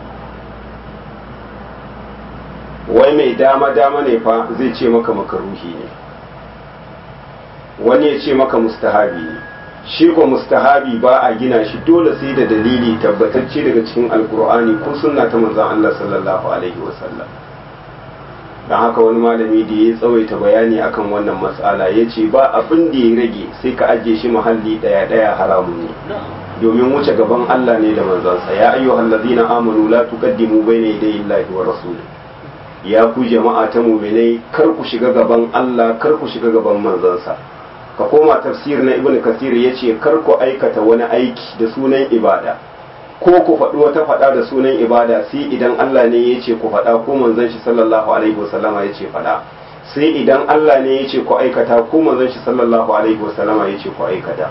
wai mai dama dama ne fa zai ce maka makaruhi ne wani ya ce maka mustahabi ne shi ko mustahabi ba a gina shi dole sai da dalili tabbatacce daga cikin alkur'ani ko sunna ta manzon Allah sallallahu alaihi wasallam dan haka wani malami da ya tsawaita bayani akan wannan mas'ala ya ce ba abin da ya rage sai ka ajiye shi muhalli daya daya haramun ne domin wuce gaban Allah ne da manzansa ya ayyuhal ladina amanu la tuqaddimu bayna yaday Allahi wa rasulih ya ku jama'a ta mu'minai kar ku shiga gaban Allah kar ku shiga gaban manzansa ka koma tafsir na ibn kasir ya ce kar ku aikata wani aiki da sunan ibada ko ku faɗi wata faɗa da sunan ibada sai idan Allah ne ya ce ku faɗa ko manzon shi sallallahu alaihi wasallama ya ce faɗa sai idan Allah ne ya ce ku aikata ko manzon shi sallallahu alaihi wasallama ya ce ku aikata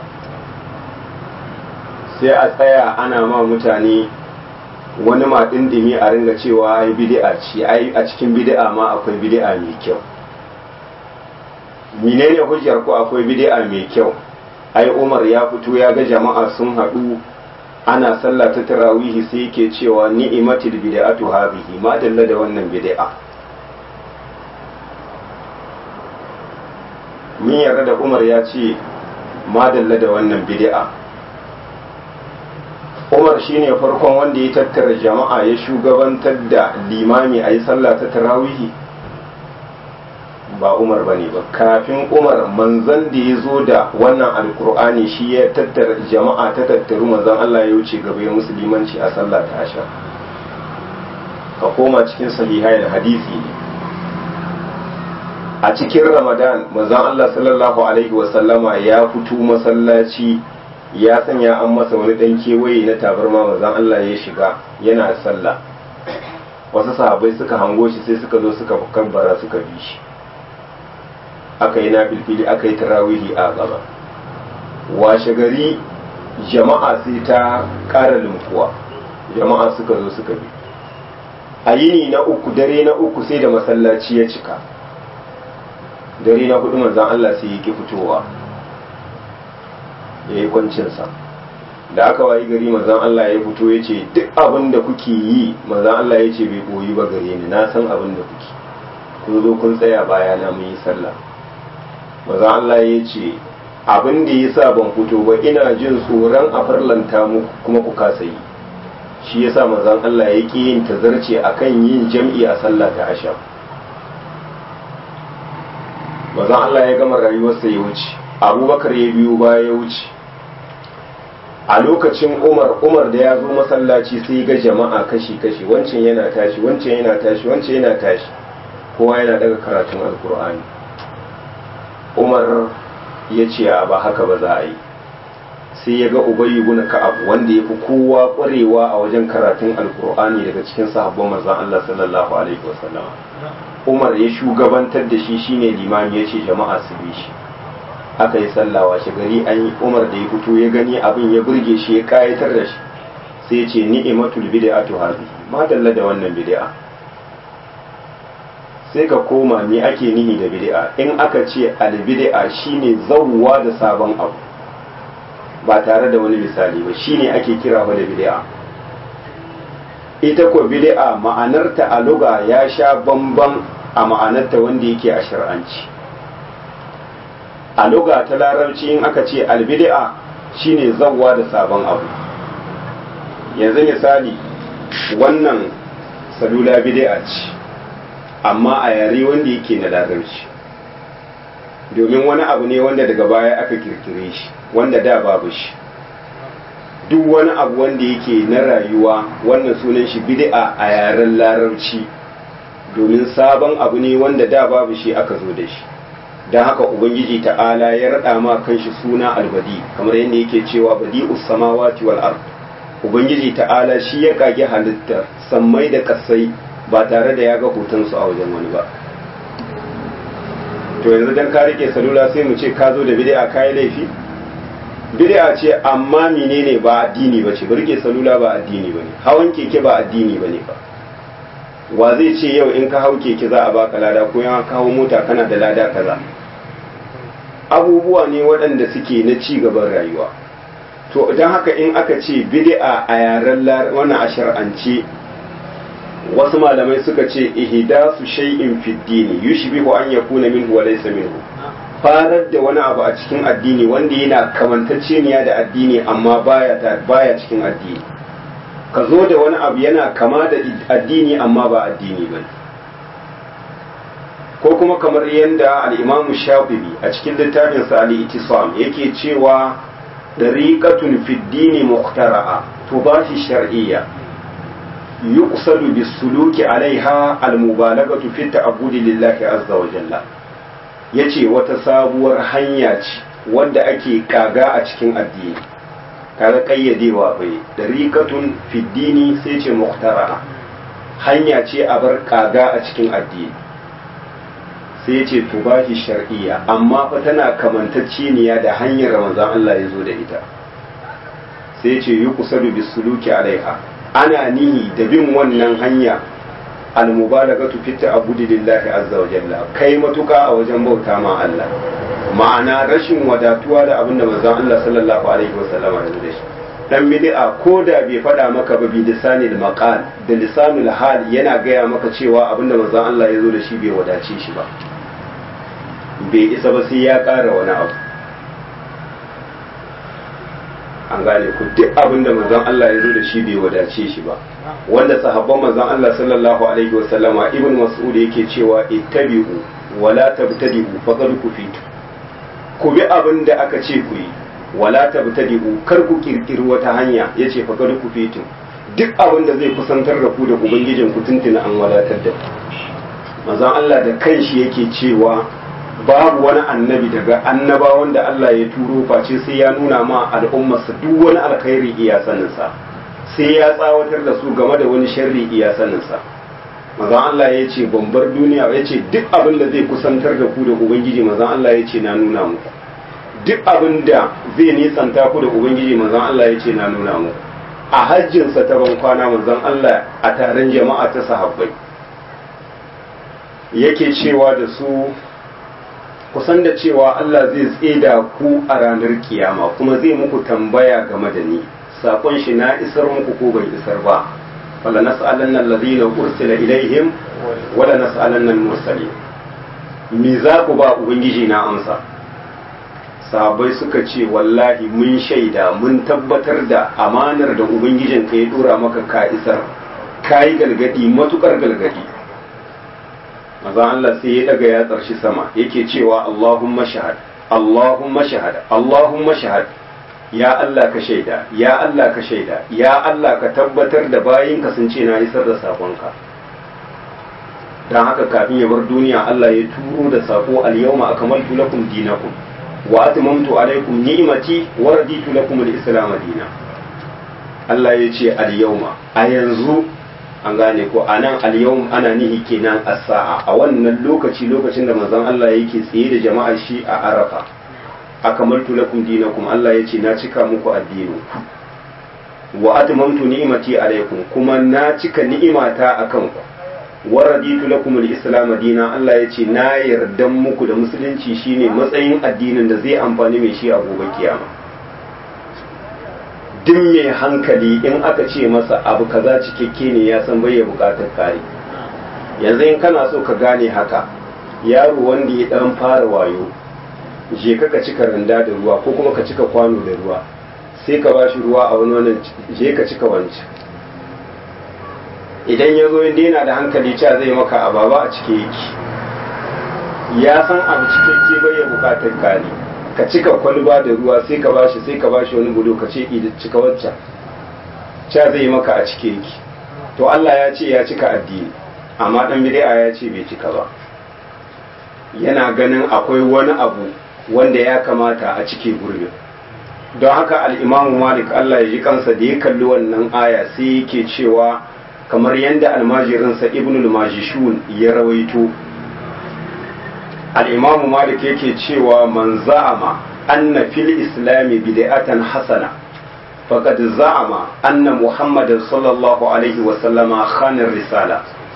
sai a tsaya ana ma mutane wani ma dindimi a ringa cewa ai bid'a ce ai a cikin bid'a ma akwai bid'a mai kyau menene hujjar ko akwai bid'a mai kyau ai Umar ya fito ya ga jama'a sun haɗu ana sallah ta tarawihi sai yake cewa ni'matul bid'atu hadhihi ma dalla da wannan bid'a min yarda da Umar ya ce ma dalla da wannan bid'a Umar shine farkon wanda ya tattara jama'a ya shugabantar da limami a yi sallah ta tarawihi ba Umar bane ba kafin Umar manzan da ya zo da wannan alkur'ani shi ya tattara jama'a ta tattaru manzan Allah ya wuce gaba ya musulmanci a sallah ta asha ka koma cikin sahihai da hadisi ne a cikin ramadan manzan Allah sallallahu alaihi wasallama ya fito masallaci ya sanya an masa wani dan kewaye na tabarma manzan Allah ya shiga yana sallah wasu sahabbai suka hango shi sai suka zo suka kabbara suka bi shi aka yi na filfili aka yi tarawihi a gaba washe gari jama'a sai ta ƙara lumfuwa jama'a suka zo suka bi a yini na uku dare na uku sai da masallaci ya cika dare na hudu manzan Allah sai ya ki fitowa ya yi kwancinsa da aka wayi gari manzan Allah ya fito ya ce duk abin da kuke yi manzan Allah ya ce bai boyi ba gare ni na san abin da kuke kun zo kun tsaya baya na mun yi sallah maza Allah ya ce abin da ya sa ban fito ba ina jin tsoron a farlanta muku kuma ku kasa yi shi yasa manzon Allah ya ƙi yin tazarce akan yin jam'i a sallah ta asham manzon Allah ya gama rayuwarsa ya wuce abubakar ya biyo baya ya wuce a lokacin umar umar da ya zo masallaci sai ga jama'a kashi-kashi wancan yana tashi wancan yana tashi wancan yana tashi kowa yana daga karatun alkur'ani umar ya ce ba haka ba za a yi sai ya ga ubayi guna ka'ab wanda ya fi kowa kwarewa a wajen karatun alkur'ani daga cikin sahabban manzon Allah sallallahu alaihi wasallam umar ya shugabantar da shi shine limami ya ce jama'a su bi shi aka yi sallawa shi gari an yi umar da ya fito ya gani abin ya burge shi ya kayatar da shi sai ya ce ni'imatul bid'atu hadhi ma dalla da wannan bid'a sai ka koma me ake nihi da bid'a in aka ce al bid'a shine zawwa da sabon abu ba tare da wani misali ba shine ake kira ba da bid'a ita ko bid'a ma'anarta a luga ya sha bamban a ma'anarta wanda yake a shar'anci a luga ta larabci in aka ce albid'a shine zawwa da sabon abu yanzu misali wannan salula bid'a ce amma a yare wanda yake na larabci domin wani abu ne wanda daga baya aka kirkire shi wanda da babu shi duk wani abu wanda yake na rayuwa wannan sunan shi bid'a a yaren larabci domin sabon abu ne wanda da babu shi aka zo da shi don haka ubangiji ta'ala ya raɗa ma kanshi suna albadi kamar yadda yake cewa badi samawati wal ard ubangiji ta'ala shi ya kage halitta sammai da kasai ba tare da ya ga hotonsu a wajen wani ba to yanzu dan ka rike salula sai mu ce ka zo da bid'a kai laifi bid'a ce amma menene ba addini ba ce rike salula ba addini ba ne hawan keke ba addini ba ne ba wa zai ce yau in ka hau keke za a baka lada ko yawan ka hau mota kana da lada kaza abubuwa ne waɗanda suke na ci gaban rayuwa to don haka in aka ce bid'a a yaren wannan a shar'ance wasu malamai suka ce ihdasu shay'in fi dini yushbihu an yakuna minhu wa laysa minhu farar da wani abu a cikin addini wanda yana kamantacceniya da addini amma baya baya cikin addini ka zo da wani abu yana kama da addini amma ba addini ba ko kuma kamar yadda al'imamu shafi'i a cikin littafinsa al'itisam yake cewa dariqatun fi dini muhtara'a tubahi shar'iyya yuqsadu bis-suluki alaiha al-mubalaghatu fi ta'abbudi lillahi azza wa jalla yace wata sabuwar hanya ce wadda ake kaga a cikin addini kaga kayyadewa bai dariqatun fi dini sai ce muhtara'a hanya ce a bar kaga a cikin addini sai ce tubahi shar'iyya amma fa tana kamantacceniya da hanyar manzon Allah ya zo da ita sai ce yi kusadu bisuluki alaiha ana nihi da bin wannan hanya almubalagatu fi ta'abbudi lillahi azza wa jalla kai matuka a wajen bauta ma Allah ma'ana rashin wadatuwa da abin da manzon Allah sallallahu alaihi wasallama ya zo da shi dan bid'a ko da bai faɗa maka ba bi lisanil maqal da lisanul hal yana gaya maka cewa abin da manzon Allah ya zo da shi bai wadace shi ba bai isa ba sai ya ƙara wani abu an gane ku duk abin da manzon Allah ya zo da shi bai wadace shi ba wanda sahabban manzon Allah sallallahu alaihi wasallama ibn mas'ud yake cewa ittabi'u wala tabtadi'u faqad kufitu ku bi abin da aka ce ku yi wala tabtadi'u kar ku kirkiri wata hanya yace faqad kufitu duk abin da zai kusantar da ku da ubangijin ku tuntuna an wadatar da ku manzon Allah da kanshi yake cewa babu wani annabi daga annabawan da Allah ya turo face sai ya nuna ma al'ummarsa duk wani alkhairi iya saninsa sai ya tsawatar da su game da wani sharri iya saninsa mazan Allah ya ce bar duniya ya ce duk abin da zai kusantar da ku da ubangiji mazan Allah ya ce na nuna muku duk abin da zai nisanta ku da ubangiji mazan Allah ya ce na nuna muku a hajjinsa ta ban kwana mazan Allah a taron jama'a ta sahabbai yake cewa da su kusan da cewa Allah zai tseda ku a ranar kiyama kuma zai muku tambaya game da ni sakon shi na isar muku ko ban isar ba wala nas'alanna alladhina ursila ilaihim wala nas'alanna al-mursalin me za ku ba ubangiji na amsa sahabbai suka ce wallahi mun shaida mun tabbatar da amanar da ubangijin ka ya dora maka ka isar ka yi galgadi matukar galgadi maza Allah sai ya daga yatsar shi sama yake cewa Allahumma shahad Allahumma shahad Allahumma shahad ya Allah ka shaida ya Allah ka shaida ya Allah ka tabbatar da bayinka sun ce na isar da sakonka dan haka kafin ya bar duniya Allah ya turo da sako al-yawma akmaltu lakum dinakum wa atmamtu alaykum ni'mati wa raditu lakum al-islam dinan Allah ya ce al-yawma a yanzu an gane ko anan al-yawm ana nihi kenan as-sa'a a wannan lokaci lokacin da manzon Allah yake tsaye da jama'ar shi a Arafa akamaltu lakum dinakum Allah ya ce na cika muku addinin wa atmamtu ni'mati alaykum kuma na cika ni'imata akan ku wa raditu lakum al-islam dinan Allah ya ce na yarda muku da musulunci shine matsayin addinin da zai amfani mai shi a gobe kiyama duk mai hankali in aka ce masa abu kaza cikakke ne ya san bai ya bukatar kare yanzu in kana so ka gane haka yaro wanda ya dan fara wayo je ka cika randa da ruwa ko kuma ka cika kwano da ruwa sai ka bashi ruwa a wani wannan je ka cika wancan idan ya zo inda yana da hankali cewa zai maka ababa a cike yake ya san abu cikakke bai ya bukatar kare ka cika kwalba da ruwa sai ka bashi sai ka bashi wani bulo ka ce ida cika waccan cewa zai maka a cike yake to Allah ya ce ya cika addini amma dan bid'a ya ce bai cika ba yana ganin akwai wani abu wanda ya kamata a cike gurbin don haka al'imamu malik Allah ya ji kansa da ya kalli wannan aya sai yake cewa kamar yadda almajirinsa ibn al-majishun ya rawaito al'imamu malik yake cewa man za'ama anna fil islami bid'atan hasana faqad za'ama anna muhammadan sallallahu alaihi wa sallama khana risala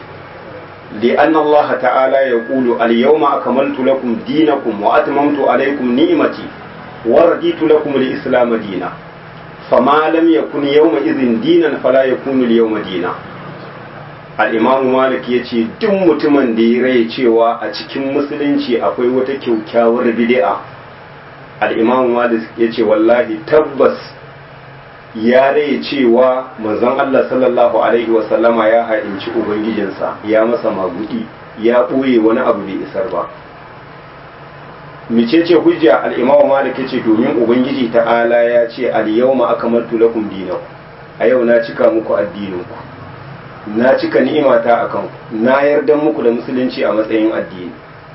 لأن الله تعالى يقول اليوم أكملت لكم دينكم وأتممت عليكم نعمتي ورديت لكم الإسلام دينا فما لم يكن يومئذ دينا فلا يكون اليوم دينا al'imamu malik ya ce duk mutumin da ya rai cewa a cikin musulunci akwai wata kyaukyawar bid'a al'imamu malik ya ce wallahi tabbas ya rai cewa manzon Allah sallallahu alaihi wasallama ya ha'inci ubangijinsa ya masa magudi ya ɓoye wani abu bai isar ba micece hujja al-imamu malik yace domin ubangiji ta'ala ya ce al-yawma akmaltu lakum dinakum a yau na cika muku addininku na cika ni'imata akan ku na yarda muku da musulunci a matsayin addini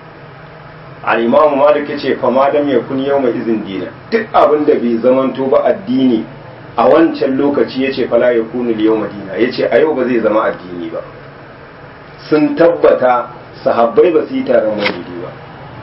al-imamu malik yace fa ma dam yakun yawma izin dina duk abin da bai zamanto ba addini a wancan lokaci yace fala yakunu al-yawma dina yace a yau ba zai zama addini ba sun tabbata sahabbai ba su yi taron maulidi ba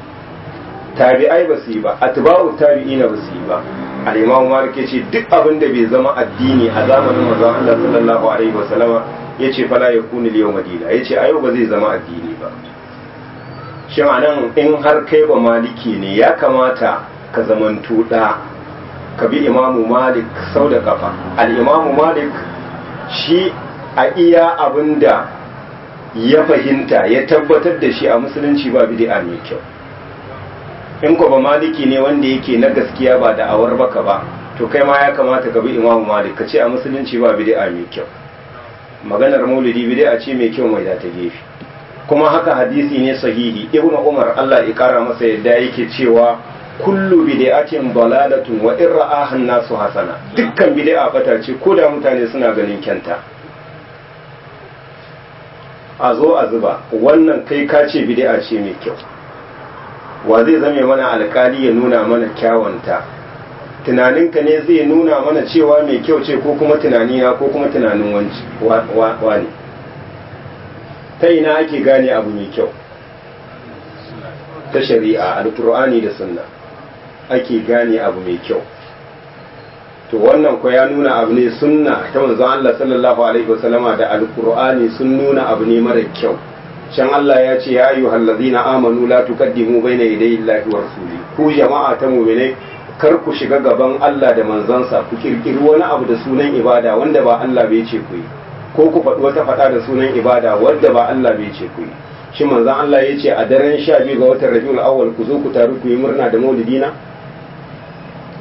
tabi'ai ba su yi ba atba'u tabi'ina ba su yi ba al-imam malik yace duk abin da bai zama addini a zamanin manzon Allah sallallahu alaihi wasallama yace fala yakunu al-yawma dina yace a yau ba zai zama addini ba shin anan in har kai ba maliki ne ya kamata ka zamanto da ka bi imamu malik sau da kafa al-imamu malik shi a iya abinda ya fahimta ya tabbatar da shi a musulunci ba bid'a mai kyau in ko ba maliki ne wanda yake na gaskiya ba da awar baka ba to kai ma ya kamata ka bi imamu malik ka ce a musulunci ba bid'a mai kyau maganar maulidi bid'a ce mai kyau mai da ta gefe kuma haka hadisi ne sahihi ibn umar Allah ya kara masa yadda yake cewa kullu bid'atin dalalatun wa in ra'aha nasu hasana dukkan bid'a bata ce ko da mutane suna ganin kyanta a zo a zuba wannan kai ka ce bid'a ce mai kyau wa zai zame mana alkali ya nuna mana kyawanta tunaninka ne zai nuna mana cewa mai kyau ce ko kuma tunanina ko kuma tunanin wani ta ina ake gane abu mai kyau ta shari'a alkur'ani da sunna ake gane abu mai kyau to wannan ko ya nuna abu ne sunna ta manzon Allah sallallahu alaihi wasallama da alkur'ani sun nuna abu ne mara kyau can Allah ya ce ya ayyuhal ladzina amanu la tuqaddimu baina yaday Allahi wa rasuli ku jama'a ta mu'mine kar ku shiga gaban Allah da manzansa ku kirkiri wani abu da sunan ibada wanda ba Allah bai ce ku yi ko ku faɗi wata faɗa da sunan ibada wanda ba Allah bai ce ku yi shi manzon Allah ya ce a daren sha biyu ga watan Rabiul Awwal ku zo ku taru ku yi murna da maulidina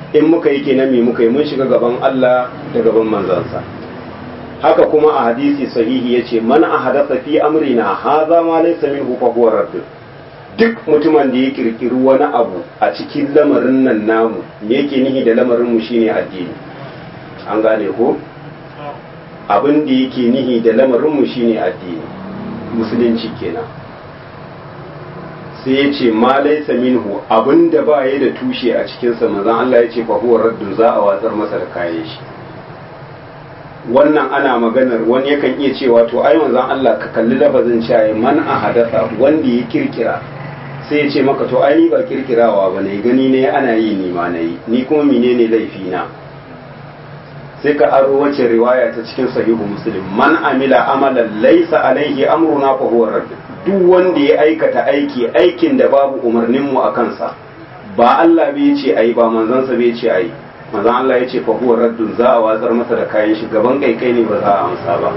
in muka yi kenan me muka yi mun shiga gaban Allah da gaban manzansa haka kuma a hadisi sahihi yace man ahadatha fi amrina hadha ma laysa minhu fa huwa radd duk mutumin da ya kirkiri wani abu a cikin lamarin nan namu me yake nihi da lamarin mu shine addini an gane ko abin da yake nihi da lamarin mu shine addini musulunci kenan sai ya ce ma laisa minhu abin da ba ya da tushe a cikinsa manzon Allah ya ce fa huwa raddun za a watsar masa da kayan shi wannan ana maganar wani yakan iya cewa to ai manzon Allah ka kalli lafazin cewa man a hadasa wanda ya kirkira sai ya ce maka to ai ni ba kirkirawa ba ne gani ne ana yi ni ma na yi ni kuma menene laifi na sai ka aro wace riwaya ta cikin sahihu muslim man amila amalan laysa alaihi amruna fa huwa radd duk wanda ya aikata aiki aikin da babu umarnin mu a kansa ba Allah bai ce ayi ba manzon sa bai ce ayi manzon Allah ya ce fa huwa raddun za a watsar masa da kayan shi gaban kai kai ne ba za a amsa ba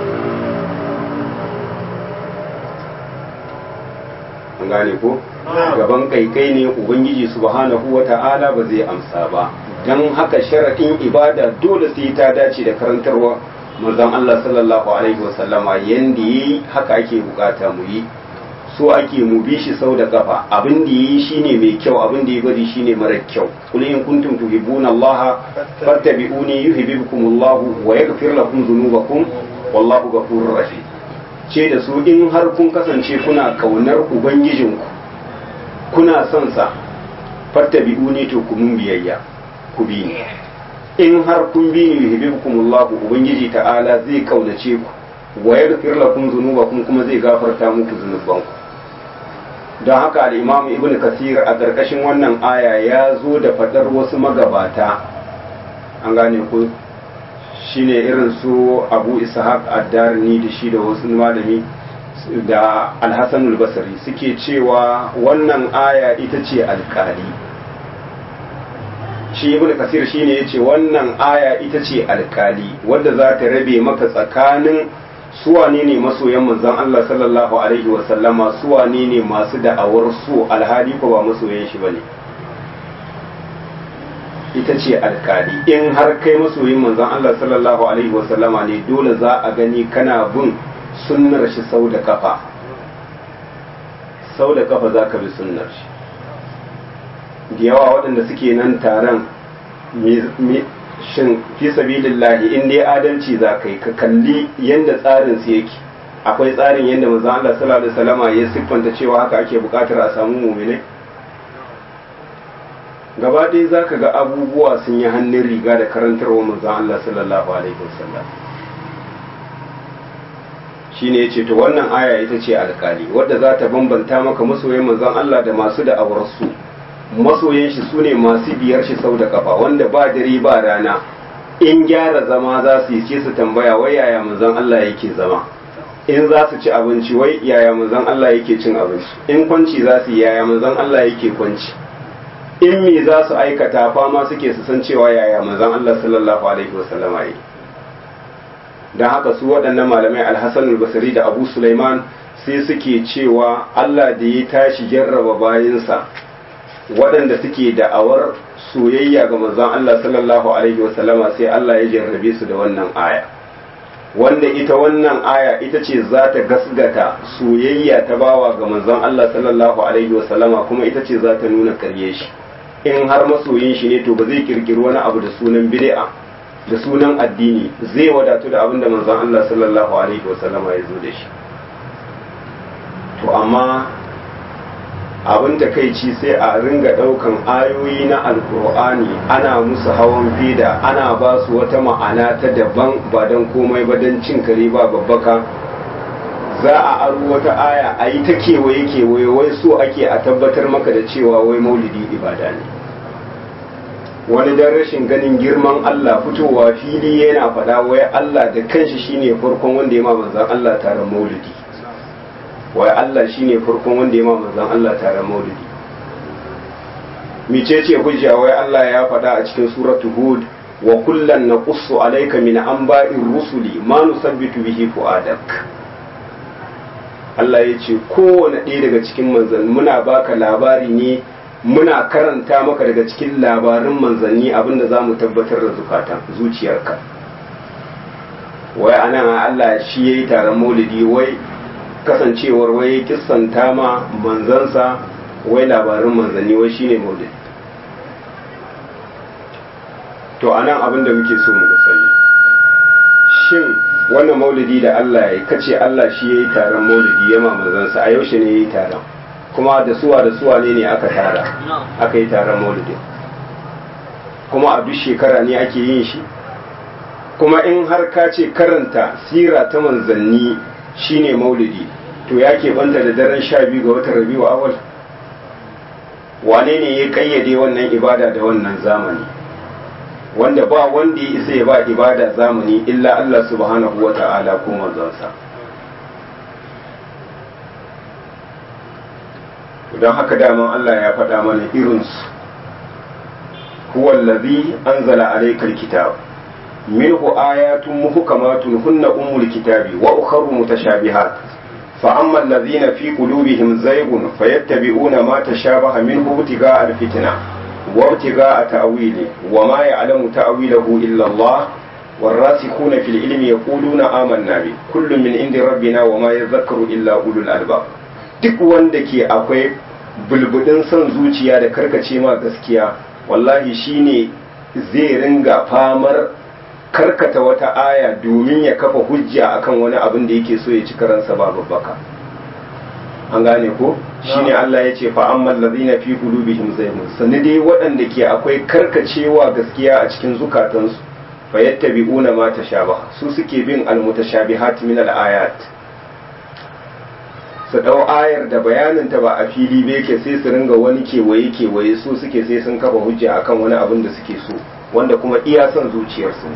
an gane ko gaban kai kai ne ubangiji subhanahu wata'ala ba zai amsa ba don haka sharaɗin ibada dole sai ta dace da karantarwa manzon Allah sallallahu alaihi wasallama yanda yayi haka ake bukata mu yi so ake mu bi shi sau da kafa abin da yayi shine mai kyau abin da ya bari shine mara kyau kul in kuntum tuhibbuna Allah fattabi'uni yuhibbukum Allah wa yaghfir lakum dhunubakum wallahu ghafurur rahim ce da su in har kun kasance kuna kaunar ubangijinku kuna son sa fattabi'uni to ku mun biyayya ku bi ni in har kun bi ni yuhibbukumullahu ubangiji ta'ala zai kaunace ku wa yaghfir lakum dhunubakum kuma zai gafarta muku zunubanku don haka al-imam ibnu kasir a karkashin wannan aya ya zo da fadar wasu magabata an gane ku shine irin su abu ishaq ad-darni da shi da wasu malami da al-hasan al-basri suke cewa wannan aya ita ce alkali shi ibn kasir shine yace wannan aya ita ce alkali wadda za ta rabe maka tsakanin suwane ne masoyan manzon Allah sallallahu alaihi wa sallama suwane ne masu da'awar su alhali ko ba masoyan shi bane ita ce alkali in har kai masoyin manzon Allah sallallahu alaihi wa sallama ne dole za a gani kana bin sunnar shi sau da kafa sau da kafa za ka bi sunnar shi da yawa waɗanda suke nan taron shin fi sabilillahi in dai adalci za ka yi ka kalli yadda tsarin su yake akwai tsarin yadda manzon Allah sallallahu alaihi wasallama ya siffanta cewa haka ake buƙatar a samu mu'minai gaba ɗaya za ka ga abubuwa sun yi hannun riga da karantarwa manzon Allah sallallahu alaihi wasallam shine yace to wannan aya ita ce alkali wadda za ta bambanta maka masoyan manzon Allah da masu da su masoyan shi su ne masu biyar shi sau da kafa wanda ba dare ba rana in gyara zama za su yi ce su tambaya wai yaya manzon Allah yake zama in za su ci abinci wai yaya manzon Allah yake cin abinci in kwanci za su yi yaya manzon Allah yake kwanci in me za su aikata fama suke su san cewa yaya manzon Allah sallallahu alaihi wasallama yake don haka su waɗannan malamai alhassan al-basri da abu sulaiman sai suke cewa Allah da ya tashi jarraba bayansa waɗanda suke da'awar soyayya ga manzon Allah sallallahu alaihi wasallama sai Allah ya jarrabe su da wannan aya wanda ita wannan aya ita ce za ta gasgata soyayya ta bawa ga manzon Allah sallallahu alaihi wasallama kuma ita ce za ta nuna karye shi in har masoyin shi ne to ba zai kirkiri wani abu da sunan bid'a da sunan addini zai wadatu da abin da manzon Allah sallallahu alaihi wasallama ya zo da shi to amma abin takaici sai a ringa daukan ayoyi na alkur'ani ana musu hawan fida ana ba su wata ma'ana ta daban ba don komai ba don cin kare ba babbaka za a aro wata aya a yi ta kewaye kewaye wai so ake a tabbatar maka da cewa wai maulidi ibada ne wani dan rashin ganin girman Allah fitowa fili yana faɗa wai Allah da kanshi shine farkon wanda ya ma manzon Allah taron maulidi wai Allah shine farkon wanda ya ma manzon Allah taron maulidi micece hujja wai Allah ya faɗa a cikin suratu hud wa kullan naqussu alayka min anba'ir rusuli ma nusabbitu bihi fuadak Allah ya ce kowane ɗaya daga cikin manzan muna baka labari ne muna karanta maka daga cikin labarin manzanni abinda za mu tabbatar da zukatan zuciyarka wai anan Allah shi ya yi taron maulidi wai kasancewar wai kissanta ma manzansa wai labarin manzanni wai shine maulidi to anan abin da muke so mu sani shin wannan maulidi da Allah ya yi kace Allah shi ya yi taron maulidi ya ma manzansa a yaushe ne ya yi taron kuma da suwa da suwa ne ne aka tara aka yi taron maulidi kuma a duk shekara ne ake yin shi kuma in har ka ce karanta sira ta manzanni shine maulidi to ya banta da daren sha biyu ga watan rabiu awal wane ne ya kayyade wannan ibada da wannan zamani wanda ba wanda ya isa ya ba ibada zamani illa Allah subhanahu wa ta'ala ko manzansa don haka daman Allah ya faɗa mana irinsu huwa allazi anzala alaykal kitab minhu ayatun muhkamatun hunna ummul kitabi wa ukhra mutashabihat فأما الذين في قلوبهم زيغ فيتبعون ما تشابه منه ابتغاء الفتنة وابتغاء تأويله وما يعلم تأويله إلا الله والراسخون في العلم يقولون آمنا به كل من عند ربنا وما يذكر إلا أولو الألباب duk wanda ke akwai bulbudin son zuciya da karkace ma gaskiya wallahi shine zai ringa famar karkata wata aya domin ya kafa hujja akan wani abin da yake so ya ci karansa babu baka an gane ko shine Allah ya ce fa ammal ladina fi qulubihim zaygun sanni dai waɗanda ke akwai karkacewa gaskiya a cikin zukatansu fa yattabi'una ma tashabaha su suke bin almutashabihat min alayat su dau ayar da bayanin ta ba a fili ba yake sai su ringa wani kewaye kewaye su suke sai sun kafa hujja akan wani abin da suke so wanda kuma iya son zuciyarsu ne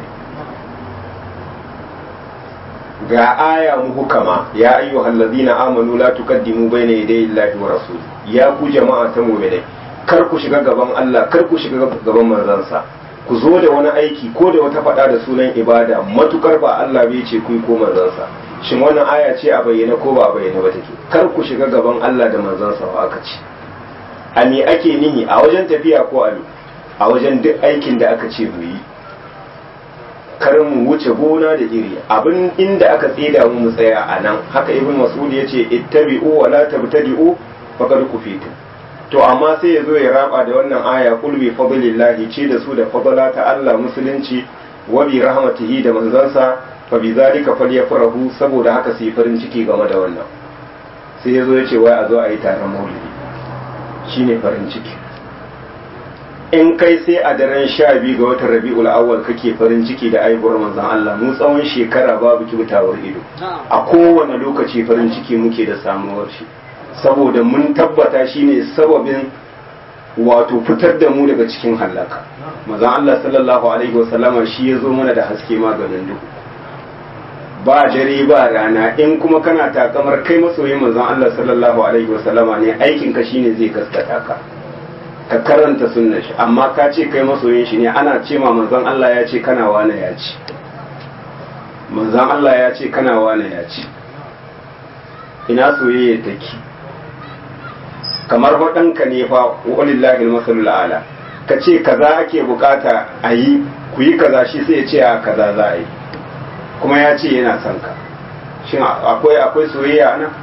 ga aya muhukama ya ayyuhal ladina amanu la tuqaddimu bayna yaday Allahi wa rasuli ya ku jama'a ta mu'minai kar ku shiga gaban Allah kar ku shiga gaban manzansa ku zo da wani aiki ko da wata faɗa da sunan ibada matukar ba Allah bai ce ku yi ko manzansa shin wannan aya ce a bayyana ko ba a bayyana ba take kar ku shiga gaban Allah da manzansa ba aka ce a me ake nihi a wajen tafiya ko a a wajen duk aikin da aka ce mu yi kar mu wuce gona da iri abin inda aka tsida mu mu tsaya a nan haka ibn mas'ud ya ce ittabi'u wa la tabtadi'u faqad kufitu to amma sai ya zo ya raba da wannan aya qul bi fadlillahi ce da su da fadala ta Allah musulunci wa bi rahmatihi da manzansa fa bi zalika falyafrahu saboda haka su yi farin ciki game da wannan sai ya zo ya ce wai a zo a yi taron maulidi shine farin ciki in kai sai a daren sha biyu ga watan rabi'ul awwal kake farin ciki da aibuwar manzon Allah mu tsawon shekara babu kibtawar ido a kowane lokaci farin ciki muke da samuwar shi saboda mun tabbata shine sababin wato fitar da mu daga cikin halaka manzon Allah sallallahu alaihi wasallama shi ya zo mana da haske maganin duhu ba dare ba rana in kuma kana takamar kai masoyin manzon Allah sallallahu alaihi wasallama ne aikin ka shine zai gaskata ka ka karanta sunnar shi amma ka ce kai masoyin shi ne ana ce ma manzon Allah ya ce kana wane ya ci manzon Allah ya ce kana wane ya ci ina soyayya take kamar waɗanka ne fa walillahi masalul ala ka ce kaza ake bukata a yi ku yi kaza shi sai ya ce a kaza za a yi kuma ya ce yana son ka shin akwai akwai soyayya nan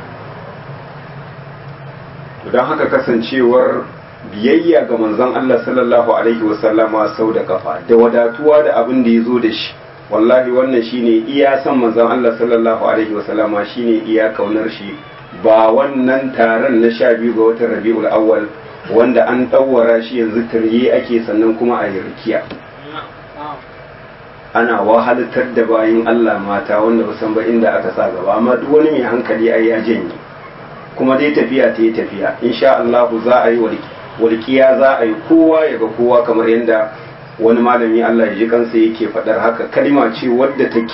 don haka kasancewar biyayya ga manzon Allah sallallahu alaihi wasallama sau da kafa da wadatuwa da abin da ya zo da shi wallahi wannan shine iya san manzon Allah sallallahu alaihi wasallama shine iya kaunar shi ba wannan taron na sha biyu ga watan rabi'ul awwal wanda an ɗaura shi yanzu tarye ake sannan kuma a yi rikiya ana wahalatar da bayin Allah mata wanda ba san ba inda aka sa gaba amma duk wani mai hankali ai ya janye kuma dai tafiya ta yi tafiya insha Allah za a yi walƙiya za a yi kowa ya ga kowa kamar yadda wani malami Allah ya ji kansa yake faɗar haka kalima ce wadda take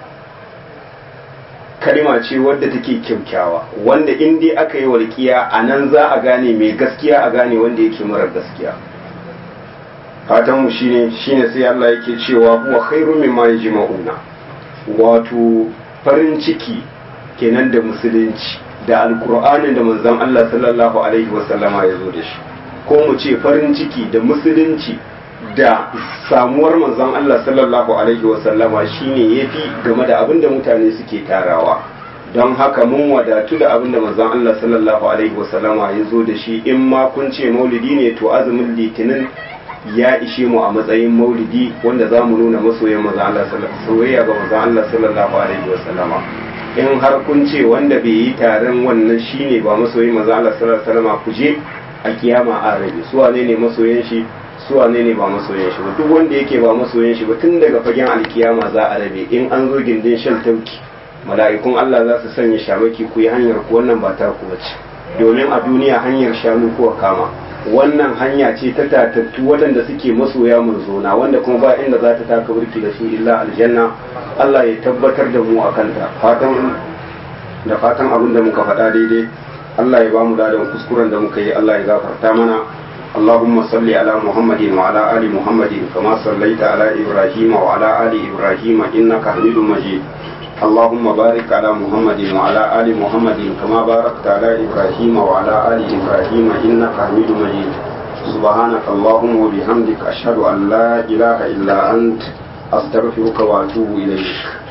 kalima ce wadda take kyaukyawa wanda in dai aka yi walƙiya a nan za a gane mai gaskiya a gane wanda yake marar gaskiya fatan mu shine shine sai Allah yake cewa huwa khairu mimma yajma'una wato farin ciki kenan da musulunci da alkur'anin da manzon Allah sallallahu alaihi wasallama ya zo da shi ko mu ce farin ciki da musulunci da samuwar manzon Allah sallallahu alaihi wasallama shine yafi game da abin da mutane suke tarawa don haka mun wadatu da abin da manzon Allah sallallahu alaihi wasallama ya zo da shi in ma kun ce maulidi ne to azumin litinin ya ishe mu a matsayin maulidi wanda za mu nuna masoyan manzon Allah soyayya ga manzon Allah sallallahu alaihi wasallama in har kun ce wanda bai yi taron wannan shine ba masoyin manzon Allah sallallahu alaihi wasallama ku je a kiyama a rabe su wane ne masoyan shi su wane ne ba masoyan shi ba duk wanda yake ba masoyan shi ba tun daga fagen alkiyama za a rabe in an zo gindin shan tauki mala'ikun Allah za su sanya shamaki ku yi hanyar ku wannan ba ta ku bace domin a duniya hanyar shanu kuwa kama wannan hanya ce ta tatattu waɗanda suke masoya manzona wanda kuma ba inda za ta taka burki da su illa aljanna Allah ya tabbatar da mu akan ta fatan da fatan abin da muka faɗa daidai Allah ya ba mu dadan kuskuren da muka yi Allah ya gafarta mana اللهم صل على محمد وعلى آل محمد كما صليت على إبراهيم وعلى آل إبراهيم إنك حميد مجيد اللهم بارك على محمد وعلى آل محمد كما باركت على إبراهيم وعلى آل إبراهيم إنك حميد مجيد سبحانك اللهم وبحمدك أشهد أن لا إله إلا أنت أستغفرك وأتوب إليك